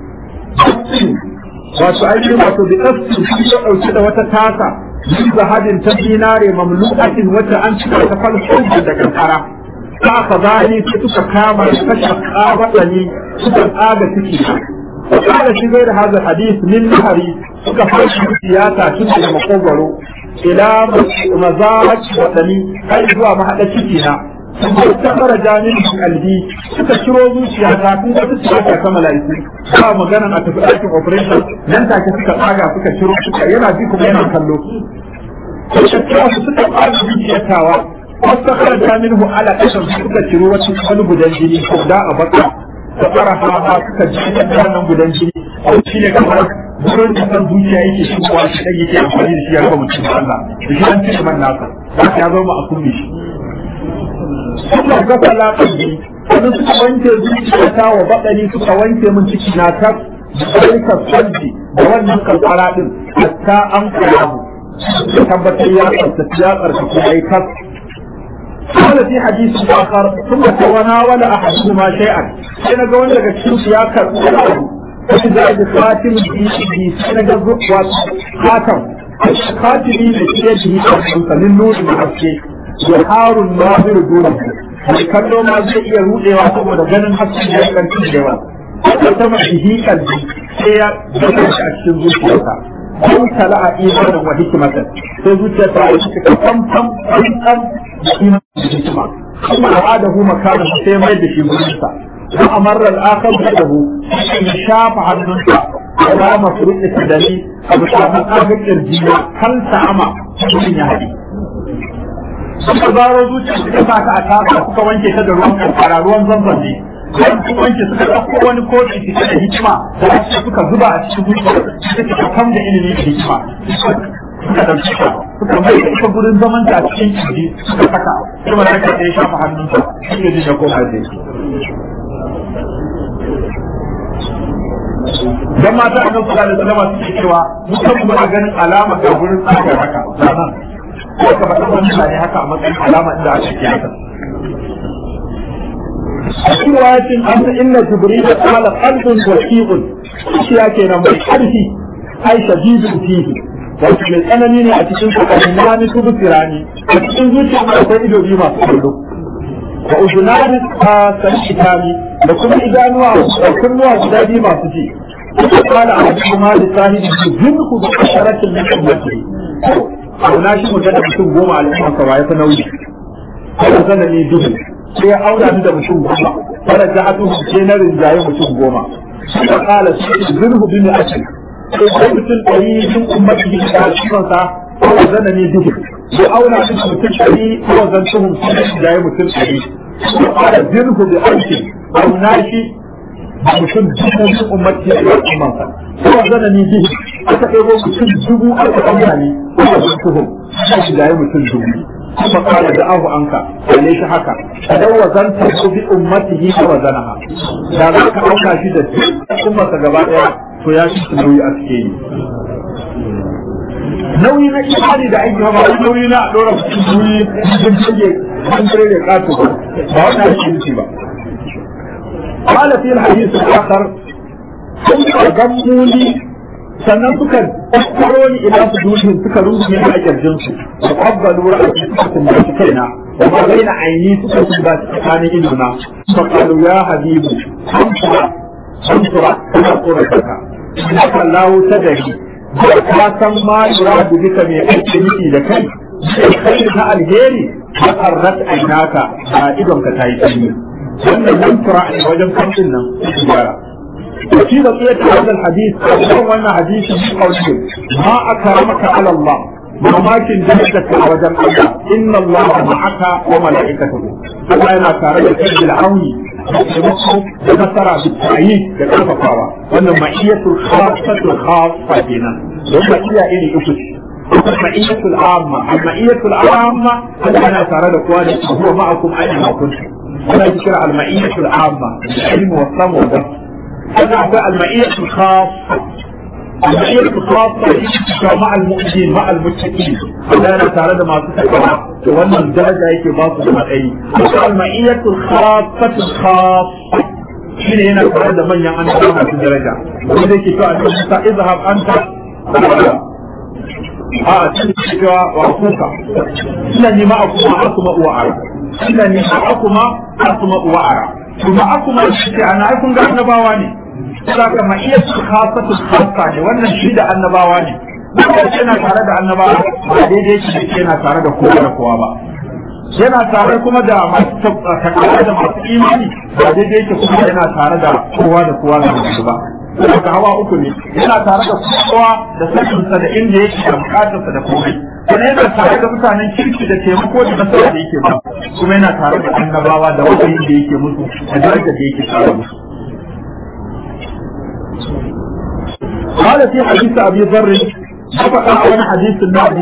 Speaker 1: wato ainihin wato da ƙasu su ya ɗauki da wata tasa yin zahadin ta dinare mamlu'atin wacce an cika ta falsafin da kankara ta ka zani sai suka kama kashe kabatsani suka tsaga ciki وقال في غير هذا الحديث من نهري suka fashi siyasa tun daga makogwaro ila mazarat wadani har zuwa mahaɗa ciki na ta fara janin kalbi suka ciro zuciya ta tun wata siyasa ta mala'iku ba maganan a tafi ɗakin operation nan take suka tsaga suka ciro suka yana ji kuma yana kallo suka ciro suka tsaga zuciyar tawa wasu karanta minhu ala kashin suka ciro wasu wani gudan jini ko da a baka da fara hawa suka ji da wannan gudan jini shi ne kamar gurin da san zuciya yake shigowa shi dan yake amfani da shi ya raba mutum da Allah da shi an ce man nasa za ya zama a kunne shi suka ga talaƙi wani suka wanke zuciya ta wa baɗani suka wanke min ciki na ta da salji da wannan kankara din hatta an karamu tabbatar ya tsarkake ya tsarkake ya yi tas قال في حديث آخر ثم تناول أحدهما شيئا حين قول لك الشمس يا كرم فإذا بخاتم بيده حين قول خاتم خاتمي بيده من نور المحسي يحار الناظر دونه kallo ma zai iya rudewa saboda ganin hasken ya kan cewa ta sama bihi kalbi sai ya gaba shi a cikin zuciyarsa kun tala a imanin wa hikimata sai zuciya ta yi shi kam kam kam kam da imanin da hikima kuma al'adahu makana sai mai da shi gurinsa wa amarra al-akhar bihi ya shafa hannunsa ala mafruq tadani abu ta haka kirjiya kal ta'ama cikin ya hadi suka zaro zuciya suka sa ta a kasa suka wanke ta da ruwan kankara ruwan zamzam ne sai su wanke suka ɗauko wani kofi cike da hikima da ake suka zuba a cikin zuciya suka ta kam da ilimi da hikima suka ɗauki ta suka mai da ita gurin zaman ta a cikin kirji suka saka kuma ta kai ya shafa hannunsa shi ne ya koma da shi dan mata a nan su da sallama suke cewa mutum muna ganin alama ga gurin tsagar haka zanen ko ka faɗa wani mutane haka a matsayin alama inda aka ke haka a cikin wayatin an ta inna jibril qala qalbun wasiqun shi ya kenan mai karfi ai shadidun fihi wato mai tsanani ne a cikin kokarin wani tubu tirani a cikin zuciya mai akwai ido biyu masu kallo wa uzunani a sanitani da kuma idanuwa da kunnuwa guda biyu masu ji قال أحدهما لصاحبه جنه بشرة من أمته auna shi mu da mutum goma al'umma sa waye fa nauyi kada zana ne duhu sai ya auna ni da mutum goma kada ta hadu sai na rinjaye mutum goma sai kala sai zurhu bin ashir sai sai mutum ɗari min ummati da al'umma sa kada zana ne duhu sai auna ni da mutum ɗari ko zan tuhum sai na rinjaye mutum ɗari sai kala zurhu bi ashir auna shi da mutum dubu min ummati da al'umma sa kada zana ne duhu aka ɗebo mutum dubu aka ɗauka ne aka zo tuhum aka da mutum dubu kuma kala da ahu anka kalle shi haka kadan wazan ta ku bi ummatihi wa wazanaha da za ka ɗauka shi da ummarsa gaba ɗaya to ya shi nauyi a cikin nauyi na imani da aiki ba wani nauyi na ɗora mutum nauyi sun rage an rage ƙato ba ba wani ake ba قال في الحديث الآخر sun gammu ni sannan suka tsaro ni ila su dushin suka rungume ni a kirjin su da qabbalu ra'ati suka kumbaci kaina wa ma baina aini suka kumbaci tsakanin idona fa qalu ya habibu hamsura hamsura kana tsorata ka haka lawo ta dari da ka san ma yuradu bika mai aiki nufi da kai kai na alheri ka karrat ainaka a idon ka tayi sanyi wannan nan fura a wajen kamfin nan gyara وفي بقية هذا الحديث أو أن حديث من قوله ما أكرمك على الله ما ماكن درجتك وجل الله إن الله معك وملائكته الله أنا كارجة بالعون بنصر بالتأييد لكيف قاوة وأن معية الخاصة الخاصة هنا ومعية إلي أفش المعية العامة المعية العامة أنا كارجة كواني هو معكم أينما كنتم ولا ذكر المعية العامة العلم والصم والدرس هذا هو المعية الخاصة المعية الخاصة مع المؤمنين مع المتقين هذا أنا تعالى ما تتكلم وأن الدرجة يكي باطل المعي المعية الخاصة الخاصة شين هنا تعالى من يعني أنا في الدرجة وإذا كي أنت اذهب أنت a cikin cewa wa kuka ina ni ma akuma asuma uwa ara ina ni ma akuma asuma uwa ara to ma akuma shi ana ai kun ga annabawa ne saka ma iya su khasatu khassa ne wannan shi da annabawa ne wanda yana tare da annabawa ba daidai shi yana tare da kowa da kowa ba yana tare kuma da masu takawa da masu imani ba daidai yake kuma yana tare da kowa da kowa da ba daga hawa uku ne yana tare da kowa da sakinsa da inda yake da bukatarsa da komai kuma yana tare da mutanen kirki da taimako da nasara da yake ba kuma yana tare da annabawa da wahayin da yake musu da darajar da yake tare musu قال في حديث ابي ذر فقط عن حديث النبي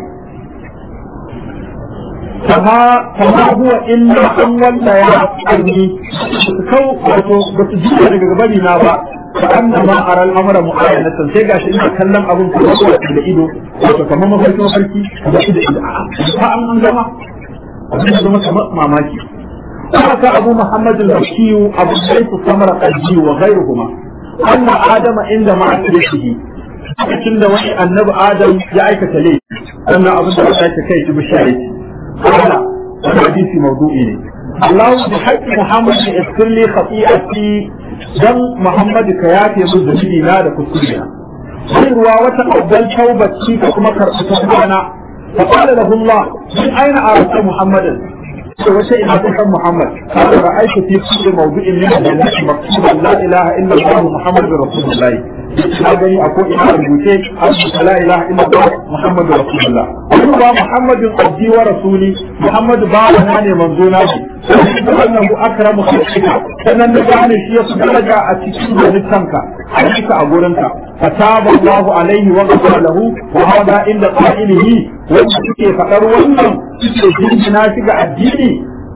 Speaker 1: فما فما هو الا ان ولا يا ابني كو بتجي daga gabari na ba فأنما أرى الأمر معاينة sai gashi ina kallon abin kuma da ido wato kamar mafarki mafarki da ido ido ba an an gama abin da zama kamar mamaki haka abu muhammad al-bashir abu sayf samara qalbi wa ghayruhuma anna adama inda ma'asiyatihi lokacin da wani annabi adam ya aikata laifi wannan abin da aka ce kai shi bishari Allah wannan hadisi mawdu'i ne Allah bi haqqi Muhammad yassir li khati'ati dan Muhammadu ka yafe min zunubi na da kuskure na sai ruwa wata abdal taubaci ka kuma karɓi tawbana fa qala lahu Allah min aina arata Muhammadan to wace ina ta san Muhammad qala ra'aytu fi kulli mawdi'in min al-jannati maktuban la ilaha illa Allah Muhammadur Rasulullah na gani a ko ina rubuce an la ilaha illa Allah Muhammadur Rasulullah kuma Muhammadun abdi wa rasuli Muhammadu bawa na ne manzo na shi wannan akramu khalqika sannan da gane shi ya fi daraja a cikin halittanka a cika a gurinka fataba Allahu alaihi wa ghafara lahu wa hada inda qa'ilihi wanda suke fadar wannan suke jinjina shi ga addini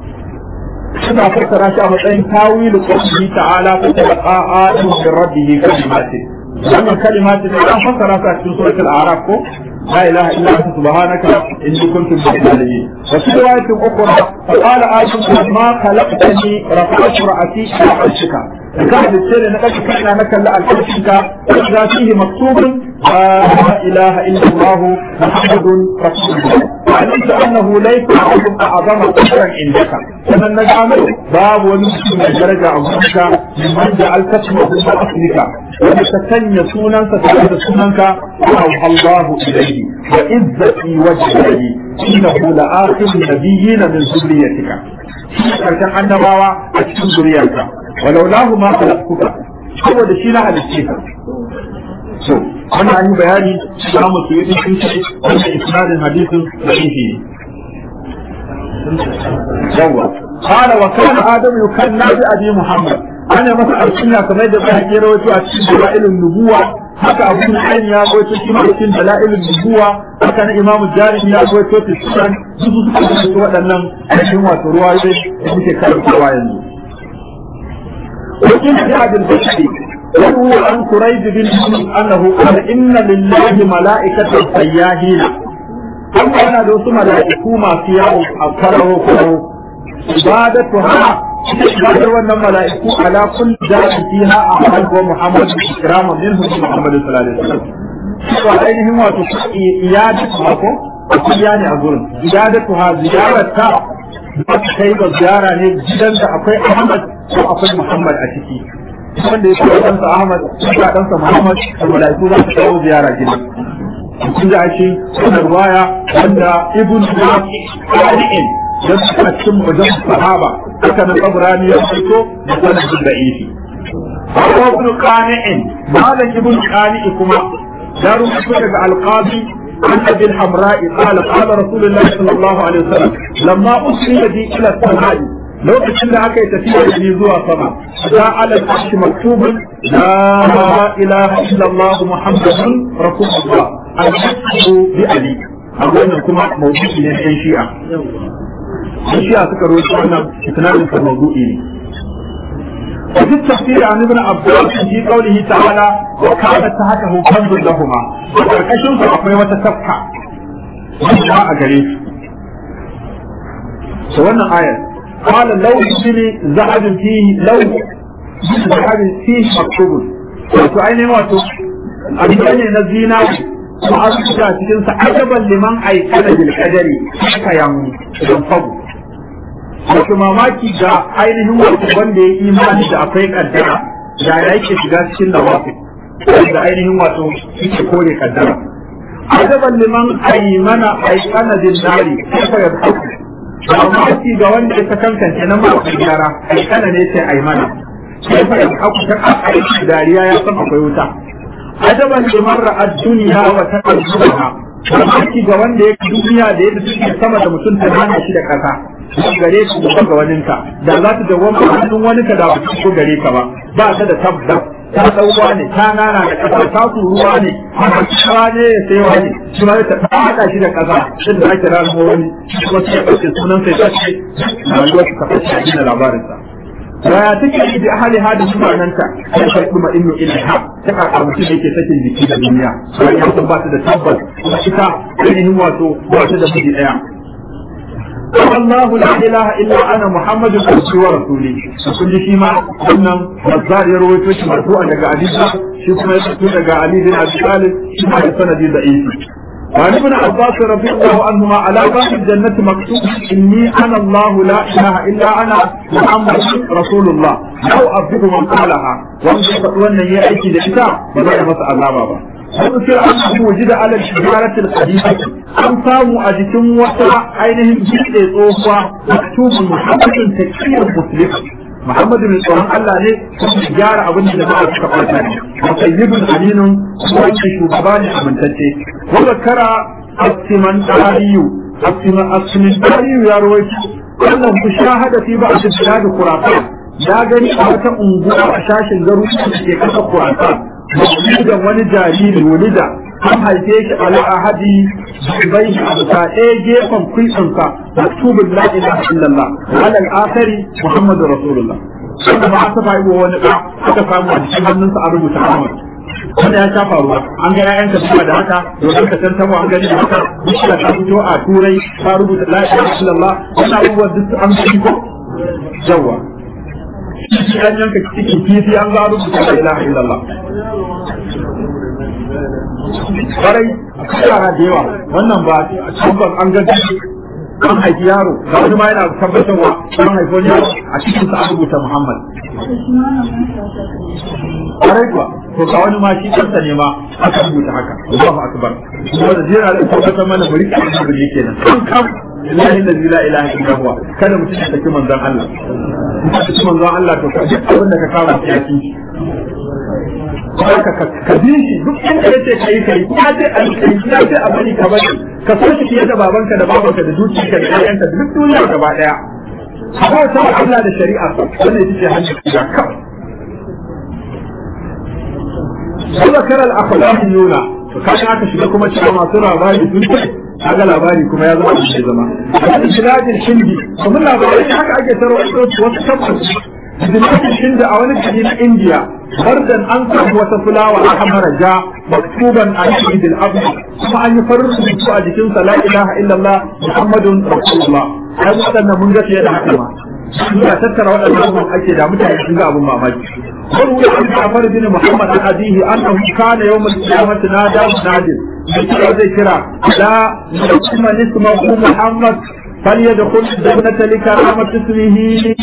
Speaker 1: suna fassara shi a matsayin tawilu qawlihi ta'ala fa talaqa adamu min rabbih kalimatin wannan kalimatin da an fassara su a cikin suratul a'raf ko لا إله إلا أنت سبحانك إني كنت من الظالمين وفي رواية أخرى فقال آدم ما خلقتني رفعت رأسي إلى عرشك فكان السير نقل كان لك لألحشك إذا فيه مكتوب لا إله إلا الله محمد رسول الله علمت أنه ليس أحد أعظم قدرا عندك فمن نجعل باب ونسك من درجة عظمك ممن جعلت اسمه من أصلك وتتني سننك تجد سننك أوحى الله إليه وعزتي وجهي إنه لآخر النبيين من ذريتك karshen annabawa a cikin zuriyarka walau lahu ma khalaqtuka saboda shi na halicce ka so wannan an yi bayani da mu su yi sun ce wannan isnadin hadisin da yake yawa qala wa kana adam yukanna bi abi muhammad ana masa alkunya kamar da ba ya rawaito a cikin dalailun nubuwa haka abu nu'aym ya goyo shi ma cikin dalailul nubuwa haka na imamu jarimi ya goyo ta sunan su su suka rubuta waɗannan ainihin wato ruwayoyi da muke karantawa yanzu وإن جاء بالبشر وهو عن كريب بن أنه قال إن لله ملائكة سياهين أما أنا دوس ملائكة ما فيها أكره كره عبادتها عبادة وأن ملائكة على كل ذات فيها أحد ومحمد إكراما منهم محمد صلى الله عليه وسلم وعينهم إيادتها يعني أقول إيادتها زيارتها kai ga ziyara ne gidan da akwai Ahmad ko akwai Muhammad a ciki wanda ya kai ɗansa Ahmad ko ɗansa Muhammad da malaiku za su kawo ziyara gidan kun ga shi wannan ruwaya wanda Ibn Qasim da suka cikin wajen sahaba haka nan Ibrahim ya fito da sanadin da ifi Abu Ibn Qani'in malam Ibn Qani'i kuma ya rubuta daga Al-Qadi عن ابي الحمراء قال قال رسول الله صلى الله عليه وسلم لما اسري بي الى السماء لو كنت aka yi tafiya da ni zuwa sama da ala kashi maktubun la ilaha illa allah muhammadun rasulullah al-haqu bi ali wannan kuma mawdu'i ne ɗan shi'a ɗan shi'a suka rawaito wannan isnadin sa mawdu'i ne وفي التفسير عن ابن عباس في قوله تعالى وكانت تحته كنز لهما وكركشن فأقوي وتسفح وجاء قريب سوانا آية قال لو بني ذهب فيه لو ذهب فيه مكتوب wato ainihin wato abin ne na zina ko an suka cikin sa ajaban liman aikana bil qadari haka yan yan fagu wato mamaki ga ainihin wato wanda ya imani da akwai kaddara da ya yake shiga cikin nawafi da ainihin wato yake kore kaddara ajaban liman aymana aikana bin nari kafa ya haku mamaki ga wanda ya kankance na masu gyara aikana ne sai aymana kafa ya haku ta aiki dariya ya san akwai wuta ajaban liman ra'ad duniya wa taqalluha mamaki ga wanda ya duniya da yadda suke sama da mutum ta hana shi da kasa gare su gaba ga waninka da za ta dawwama hannun wani ka da ba ko gare ka ba ba ta da tabbas ta dauwa ne ta nana da kasa ta ruwa ne haka kira ne ya sai wani shi ma ta haɗa shi da kasa shi da ake ranar wani kuma sai ya ɓace sunan sai ta ce rayuwar ta fashe a gina labarinsa Yaya take yi da ahali hada sunananta ya karɓi ma inno ilaiha ta kakar mutum da yake sakin jiki da duniya bayan ya san ba ta da tabbas kuma ita ainihin wato ba ta da miji ɗaya الله لا اله الا انا محمد عبده ورسوله kun ji shi ma wannan bazzar ya rawaito shi marfu'an daga Ali shi kuma ya fito daga Ali bin Abi Talib shi ma da sanadi da isi وعن ابن عباس رضي الله عنهما على باب الجنة مكتوب إني أنا الله لا إله إلا أنا محمد رسول الله لو أبدو من قالها وأن هي أيدي لإساء ولا مسألة بابا وذكر أنه وجد على الشجرة القديمة أن ساموا أجتم وسع عينهم جيد صوفا مكتوب محمد تكفير مسلم محمد بن tsoron Allah ne kuma gyara abin da jama'a suka fata ne wa sayyidun aminun kuma ce shugaba ne amintacce wanda kara asiman tariyu asiman asiman tariyu ya rawaito wannan ku shahada fi ba a da kurafa ya gani a wata unguwa a shashin garuruwa da ke kasa kurafa da wani jariri wulida an haife shi ala ahadi bai a bisa ɗaya gefen kwisansa maktubun la ilaha illallah ala al-akhari muhammadu rasulullah wanda ba aka fa wa wani ɗa aka samu a cikin hannunsa a rubuta Ahmad wanda ya shafa ruwa an ga ƴaƴanka suna da haka domin ka san tabo an gani da haka bishiya ta fito a turai ta rubuta la ilaha illallah wannan abubuwan duk an gani ko yawa shi an yanka cikin kifi an ga rubuta la ilaha illallah kwarai yara da yawa wannan ba tabbas an ga an haifi yaro ga wani ma yana tabbatarwa an haifi wani yaro a cikin sa an rubuta Muhammad kwarai kuwa to ga wani ma shi kansa ne ma aka rubuta haka Allahu akbar kuma da jira da tabbatar mana bari ka yi bari kenan kan kam lillahi allazi la ilaha illa huwa kada mutum ya saki manzon Allah mutum ya saki manzon Allah to ka duk abin da ka kama ya ci ka ka bi shi duk inda ya ce kai kai ya ce a kai ya ce a bari ka bari ka so shi fiye da babanka da babanka da dukiyarka da ƴaƴanka da duk duniya gaba daya ko ta Allah da shari'a wannan ita ce hanyar da kawai sai zakar al-akhlaqiyuna to kaga aka shiga kuma cewa masu labari sun ce kaga labari kuma ya zama shi zama a biladin hindi kuma labarai haka ake tarwato wasu tabbas biladin hindi a wani gari na indiya bardan an samu wata fulawa a hamara ja maktuban a cikin abu kuma an yi farin rubutu a jikinsa la ilaha illallah muhammadun rasulullah ai waɗannan mun ga fiye da haka ma suna tattara waɗannan abubuwan ake da mutane sun ga abun mamaki وروي عن جعفر بن محمد عن أبيه أنه كان يوم القيامة نادى مناد ذكر ذكرى لا يسمى اسمه محمد فليدخل الجنة لكرامة اسمه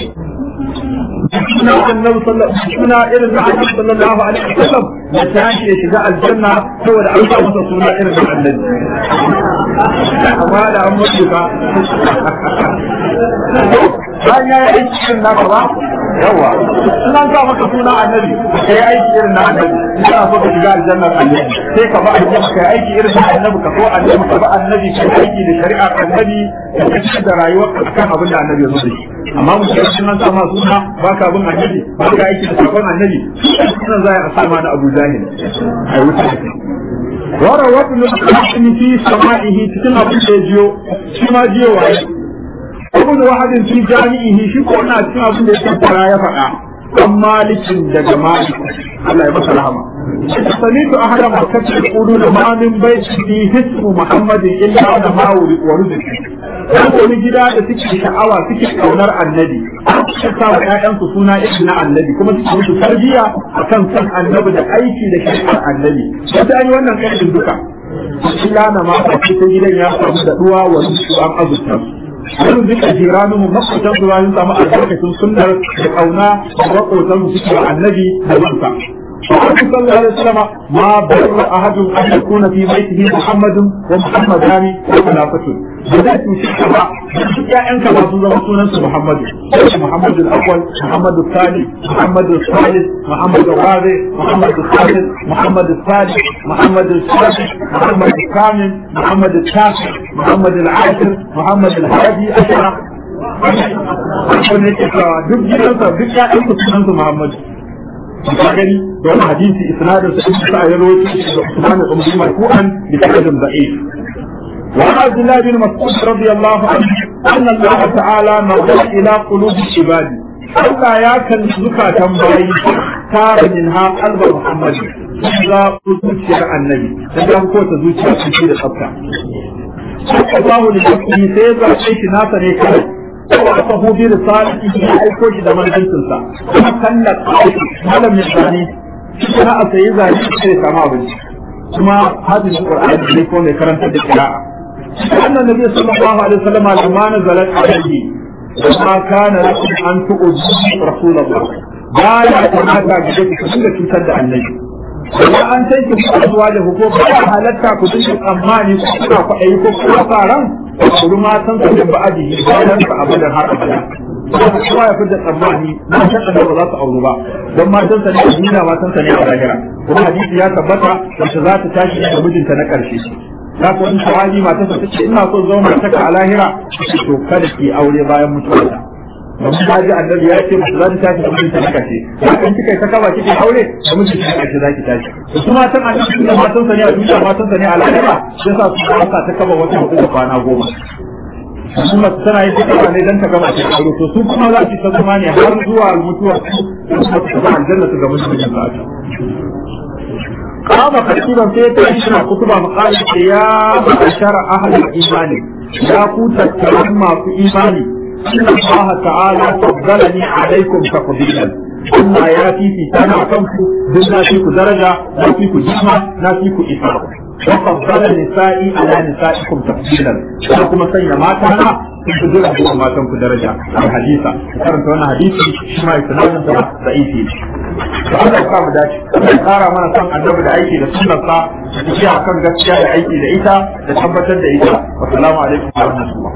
Speaker 1: suna annabi suna irin da annabi sallallahu alaihi wasallam ya tashi ya shiga aljanna saboda an sa masa suna irin da annabi amma da an mutu ba bayan ya yi aiki irin naka ba yawa suna sa maka suna annabi ka yi aiki irin na annabi ina so ka shiga aljannar annabi sai ka ba annabi ka yi aiki irin na annabi ka so annabi ka ba annabi ka yi aiki da shari'ar annabi ka kashe da rayuwar ka kan abin da annabi ya zo da shi amma mu ce sun sa ma suna ba ka bin annabi ba ka aiki da sabon annabi sunan za a sama da Abu Jahil ai wuce wara wata lokacin fi sama'ihi cikin abin da ya jiyo shi ma jiyo waye ibn wahadin fi jami'ihi shi ko ina cikin abin da ya tattara ya faɗa an malikin daga malik Allah ya masa rahama سمعت أحد مكة يقولون ما من بيت فيه اسم محمد إلا أنا ما ورزق dan wani gida da suke sha'awa suke kaunar annabi suke sa wa ƴaƴansu suna irin na annabi kuma suke musu tarbiyya akan san annabi da aiki da shari'ar annabi sai ta yi wannan kaidin duka illa na ma ta gidan ya samu da duwa wa su an azurta wani duka jiranin mu makwatan su bayan samu albarkacin sunnar da kauna da makwatan su suke annabi da bansa صلى الله عليه وسلم ما بر أحد أن يكون في بيته محمد ومحمدان وخلافته بدأت شكرا يا أنت ما تزوجون محمد محمد الأول محمد الثاني محمد الثالث محمد الرابع محمد الخامس محمد الثالث محمد السادس محمد الثامن محمد التاسع محمد العاشر محمد الهادي عشر duk gidansa duk ya'yansa sunansa Muhammadu ka gani da wani hadisi isnadin sa ibn sa'id rawaito da Usman ibn Umar marfu'an bi sanadin da'if wa عبد الله بن مسعود رضي الله عنه أن الله تعالى نظر إلى قلوب العباد Allah ya kalli zukatan bayi tara min ha qalba Muhammad za ku zuciyar annabi da dan ko ta zuciya ce da tsafta Allah ne sai ya zace shi nasa ne kai وأعطه برسالته أيكوش دمان جنسنسا كان هذا من الثاني كنا أسيزا يشتري تماما ثم هذه القرآن اللي يكون يكرم تد القراءة أن النبي صلى الله عليه وسلم لما نزلت عليه وما كان لكم أن تؤذوا رسول الله لا يعتمد بجد كل تسد النبي Idan an sai ki kasuwa da hukum ba halatta ku dinga tsammani ku kuna kwaɗayi ko kuma tsaron ku matan su din ba'adi bayan ka abadan har abada. Kuma ya fidda tsammani na san da ba za su auru ba don matan sa ne a duniya matan sa ne a lahira. Kuma hadisi ya tabbata wacce za ta tashi da mijinta na ƙarshe. Za ku wani shawagi matarsa ta ce ina son zama mataka a lahira to kada ki aure bayan mutuwarta. domin ba ji annabi ya ce masu za ta tashi da mijinta na kashe hakan kika ta kaba kike aure da mijinta na kashe za ki tashi da su matan annabi da matan sa ne a duniya matan sa ne a lahira sai sa su haka ta kaba wata hudu da kwana goma kuma tana yin duka ne dan ta gama ta aure to su kuma za su ta zama ne har zuwa mutuwar su kuma su ga aljanna su ga mijin sa kama kasiban sai ta yi suna kutuba maƙalar ya bashara ahlul imani ya ku tattaran masu imani إن الله تعالى فضلني عليكم تفضيلا Allah ya fifita na kanku duk na fi ku daraja na fi ku jima na fi ku isa wa faddala nisa'i ala nisa'ikum tafdilan ko kuma sanya mata na sun fi jira zuwa matan ku daraja al hadisa karanta wannan hadisi shi ma isnadin sa da'ifi to Allah ya mu dace ya kara mana son annabi da aiki da sunnar sa da tafiya kan gaskiya da aiki da ita da tabbatar da ita assalamu alaikum wa rahmatullah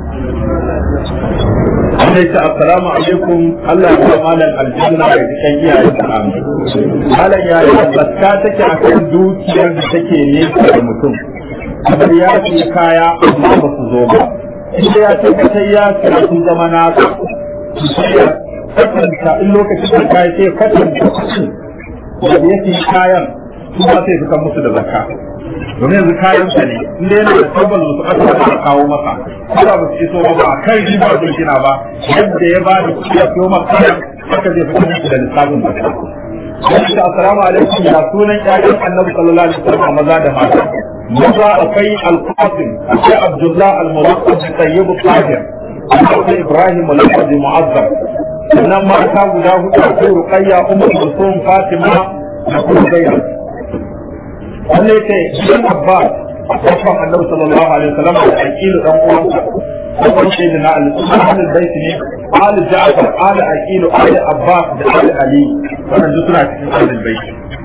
Speaker 1: Allah ya assalamu alaikum Allah ya ba malam aljanna da cikin iyayen sa amin malam ya yi zakka take akan dukiyar da take nesa da mutum kamar ya ce kaya amma ba su zo ba inda ya tabbatar ya ce sun zama nasa sai ya kwatanta in lokacin da kai sai kwatanta kuɗin da ya ce kayan su ba sai fitar musu da zakka domin yanzu kayan sa ne inda yana da tabbas musu aka da kawo masa ko ba su iso ba a kan riba zai gina ba yadda ya ba da kuɗi a siyo masa kayan haka zai fitar musu da lissafin zakka Wani assalamu alaikum ya sunan ƴaƴan annabi sallallahu alaihi wasallam maza da mata maza akwai al-qasim akwai abdullah al-muwaqqaf tayyib al-tahir akwai ibrahim al-qadi mu'azzam sannan mata guda hudu akwai ruqayya ummu kulsum fatima da kuma zainab wannan yake gidan abbas babban annabi sallallahu alaihi wasallam da aqilu dan uwansa babban sayyidina ali ahlul bait ne ali ja'far ali aqilu ali abbas da ali ali wannan duk suna cikin ahlul bait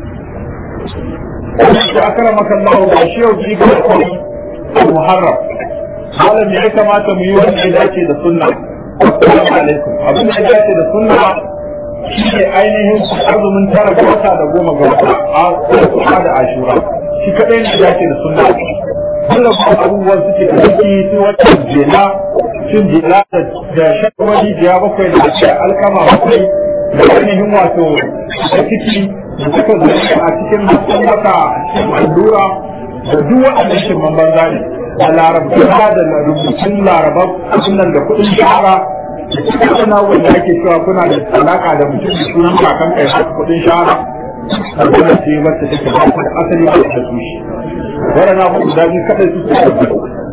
Speaker 1: shi akramaka Allah ba shi yau ji ga muharram malam ya kamata mu yi wanda ya dace da sunna assalamu alaikum abin da ya dace da sunna shi ne ainihin azumin tara ga wata da goma ga wata a da ashura shi kadai ne dace da sunna Allah ba abubuwan suke da ciki su wata jela cin jela da shakwari jiya bakwai da ake alkama bakwai da ainihin wato da ciki da suka zai a cikin masu maka cikin allura da duk waɗannan shirman banza ne da larabta da rubutun larabar sunan da kuɗin shahara da cikin suna wanda ake cewa kuna da alaka da mutum da sunan kakan kai har kuɗin shahara sarkuna ce wacce take ba da asali ba da tushe waɗanda abu da biyu kaɗai su suke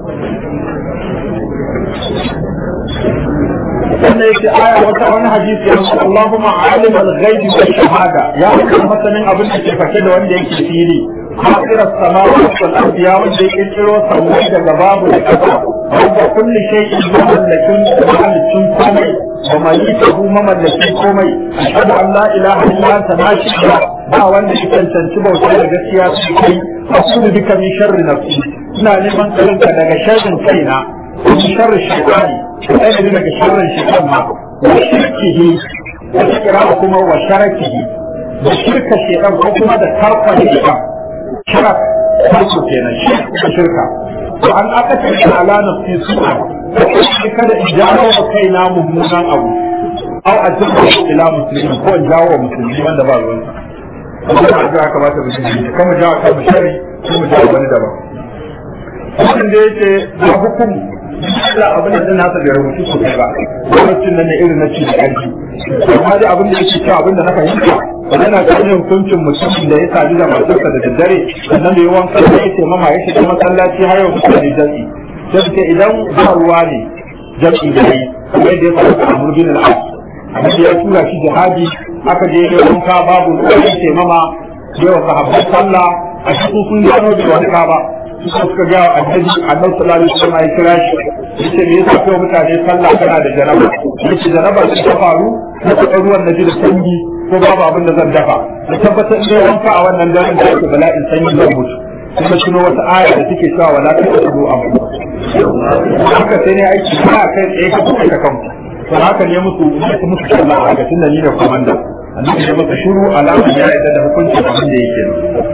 Speaker 1: wannan yake aya wata wani hadisi ya ce Allahumma alim al-ghaibi wa shahada ya kuma masanin abin da ke fake da wanda yake fili خاطر السماوات والارض يا وجه يكرو سموي daga babu da kasa wanda kulli shay'in mamallakin mamallakin komai wa malikahu mamallakin komai ashhadu an la ilaha illa anta ma shida ba wanda ya cancanci bauta da gaskiya su kai asudu bika min sharri nafsi ina neman tsarinka daga sharrin kaina min sharri shaytani sai da daga sharrin shaytan ma wa shirkihi wa kira kuma wa sharakihi da shirka shaytan ko kuma da karfa shaytan شرك farko kenan shi da shirka to an aka ce ala nafsi su'a kada in jawo wa kaina mummunan abu aw ajaba ila muslimin ko in jawo wa musulmi wanda ba ruwan Allah ya kamata mu shi kuma jawo kan shari ko mu jawo wani daban wannan da yake da hukum Allah abin da zan nasa da rubutu ko ba lokacin nan ne irin na ci da ƙarfi amma dai abin da yake cewa abin da na fahimta yana ganin hukuncin mutumin da ya sadu da matarsa da daddare sannan da yi wanka da ya ce mama ya shiga masallaci har yau mutane jam'i sai ce idan ba ruwa ne jam'i da yi kamar yadda ya faru a murbin al'ad amma da ya tura shi jihadi aka je ya wanka babu ruwa ya ce mama ya wa sahabbai sallah a cikin sun gano da wani ba suka suka ga annabi annabi sallallahu alaihi wasallam ya kira shi yace me yasa kai mutane sallah kana da jaraba yace jaraba ta faru na ruwan nabi da sanyi ko babu abin da zan dafa da tabbatar in dai wanka a wannan daren da yake bala'in sanyi zan mutu kuma tuno wata aya da take cewa wala ta tudu abu haka sai ne aiki ba kai tsaye ka kuka ka kanku to haka ne musu musu musu sallah a ga tunda ni ne komanda annabi ya masa shiru alama ya yarda da hukuncin abin da yake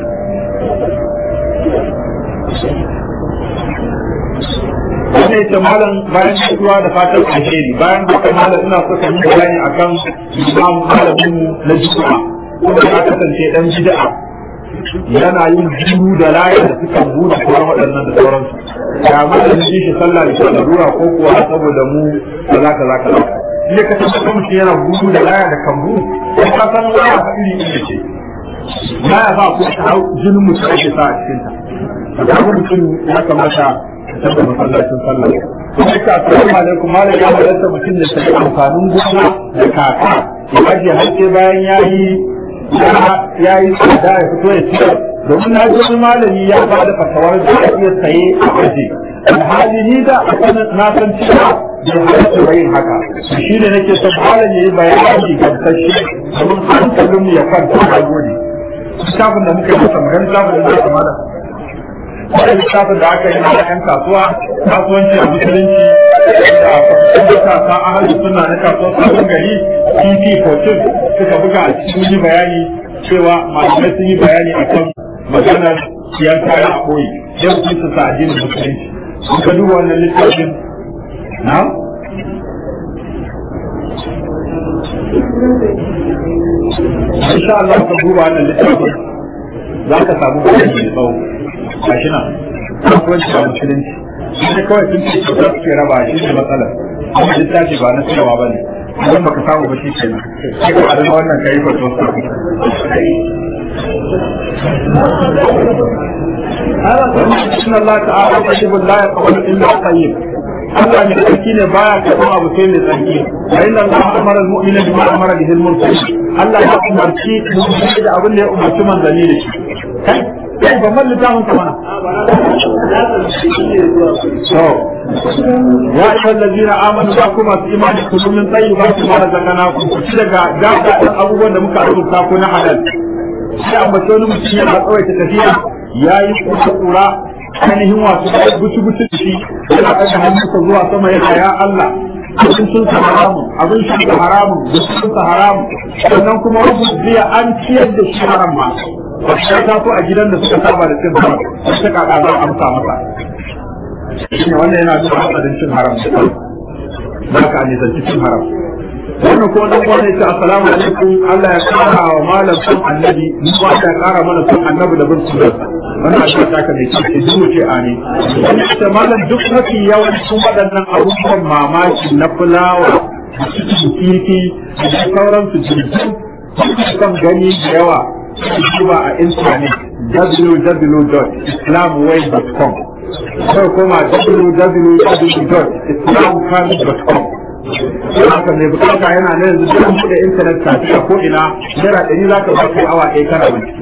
Speaker 1: wanda ya malam bayan shiruwa da fatan alheri bayan haka malam ina so ka yi bayani akan imam malamin na juma'a kuma ya kasance dan bid'a yana yin jiru da layar da suka buɗe kuma waɗannan da sauransu ya malamin ji shi sallah da sallarura ko kuwa saboda mu kaza kaza kaza ne ka tabbata mutum yana gudu da laya da kambu sai ka san laya ta iri iri ce laya ba ko ta jinin mutum ake sa a cikin ta kaga mutum ya kamata tabbata masallacin sallah kuma ka assalamu alaikum malam ya halatta mutum da sai amfanin gona da kaka ya ajiye hakke bayan yayi ya yi tsada ya fito ya ciyar domin na ji malami ya ba da fatawar da ya iya saye a aje alhali ni da na san cewa bai halatta bayin haka shi ne nake son malam ya yi bayani gamsashe domin hankalin ya kwanta a gode littafin da muka yi masa magana littafin da muka malam wani littafin da aka yi na yan kasuwa kasuwanci a musulunci da matasa a hajji suna na kasuwar sabon gari pp 14 suka buga a cikin yi bayani cewa malamai sun yi bayani a kan maganar siyan kayan a koyi yau sun su sa addinin musulunci sun ka duba wannan littafin na insha Allah ka duba wannan littafin za ka samu bayani mai tsawo gashi nan kasuwanci a musulunci shi kawai sun ce su suke raba shi ne matsalar amma littafi ba na cewa ba ne idan baka samu ba shi kenan sai ka adana wannan kai fa to إن الله تعالى طيب لا يقبل إلا طيب Allah ne tsarki ne baya karɓar abu sai mai tsarki wa inna Allah amara al-mu'mina bima amara bihi al-mursalin Allah ya umarci mu'mini da abin da ya umarci manzanni da shi kai kai ban malli ta mun kamana so ya ayyuhal ladina amanu ba kuma su imani kullu min tayyibati ma razaqnakum ku ci daga daga abubuwan da muka rubuta ko na halal sai ambace wani mutum ya tsawaita tafiya yayi kura ainihin wasu guci guci da shi yana ɗaga hannunsa zuwa sama yana ya Allah abin sun sa haramun abin sun sa haramun da sun sa haramun sannan kuma wasu ziya an ciyar da shi haram ma ba shi ta so a gidan da suka saba da cin haram ta kaka za a amsa masa shi wannan yana nuna hatsarin cin haram da ka nisanci cin haram wannan ko dan wani ce assalamu alaikum Allah ya kara wa malam son annabi mu ba ya kara mana son annabi da bin sunnah wannan shi ta ka mai ce duk ce ani wannan ce malam duk mafi yawancin waɗannan abubuwan mamaki na fulawa kifi da sauran su jirgin kan gani da yawa zuwa a intanet www.islamway.com sai kuma www.islamcard.com haka mai bukata yana nan yanzu duk buɗe intanet kafi a ko ina naira ɗari za ka baka awa ɗaya kana bincike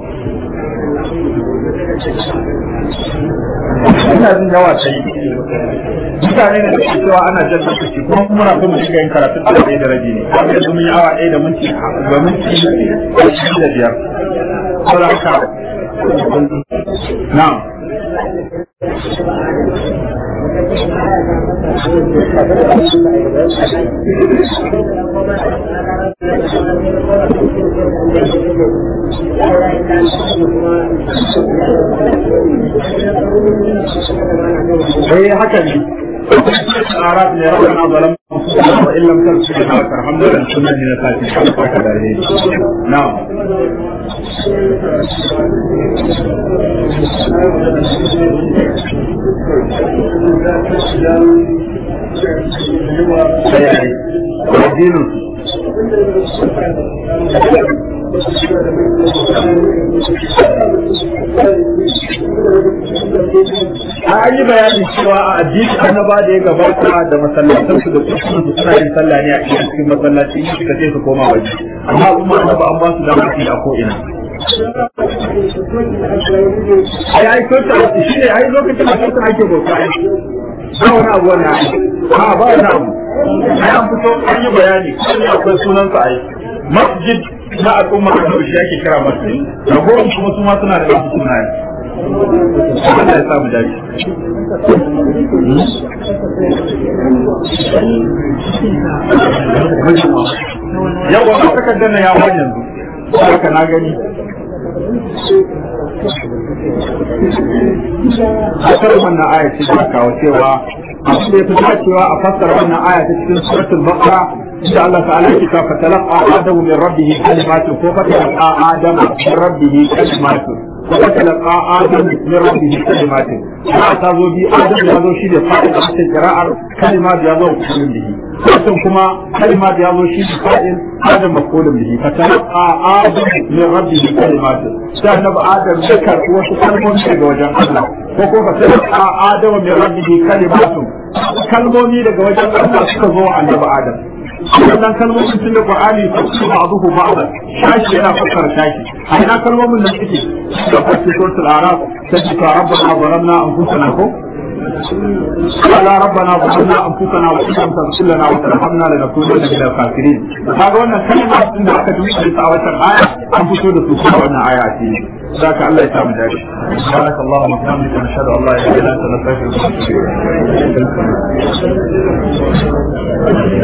Speaker 1: ina jin yawa ta yi mutane ne da ke cewa ana jan lokaci kuma muna so mu shiga yin karatun da ɗaya da rabi ne kuma yanzu mun yi awa ɗaya da minti da minti ashirin da biyar saboda haka na'am eh haka ne arab ne rabbana zalam wa in lam taghfir lana wa tarhamna lanakunanna min al-khasirin haka da ne na'am sai addinin an yi bayani cewa a addini annaba da ya gabata da masallatan su da kusurin su suna yin sallah ne a cikin masallaci in suka ce su koma waje amma kuma annaba an ba su dama su a ko ina ai ai ko ta shi ne ai lokacin da kuka ake bauta ai ba wani abu wannan ai a ba wani abu ai an fito an yi bayani kuma akwai sunan sa ai masjid na al'umma da shi ake kira masjid ragowar kuma su ma suna da nasu sunaye Allah ya samu dace yau wani takardar na yawon yanzu haka na gani Hasar wannan aya ce da kawo cewa abin da ya fi dacewa a fassara wannan aya ta cikin suratul baqara insha Allah ta'ala yake ta fatalaqa adamu min rabbih kalimatun ko fatalaqa adamu min rabbih kalimatun ko fatalaqa adamu min rabbih kalimatun ya ta zo bi adamu ya zo shi da fa'il a cikin qira'ar kalimat ya zo kullun bihi wannan kuma kalimat ya zo shi da fa'il adam maqulun bihi fatalaqa adamu min rabbih kalimatun sai annabi adam ya karɓi wasu kalmomi daga wajen Allah ko ko fatalaqa adamu min rabbih kalimatun kalmomi daga wajen Allah suka zo annabi adam wannan kalmomin tun da Qur'ani su ba'duhu ba'dan shashi yana fassara shashi a ina kalmomin nan suke da fassara suratul araf sai ka rabbana zalamna anfusana ko قال ربنا ظلمنا انفسنا وان لم تغفر لنا وترحمنا لنكونن من الخاسرين kaga wannan kalma din da aka duba ta a wannan aya an fito da su kuma wannan aya ce ذاك الله يسامح ذلك سبحانك اللهم وبحمدك نشهد ان لا اله الا انت نستغفرك ونتوب اليك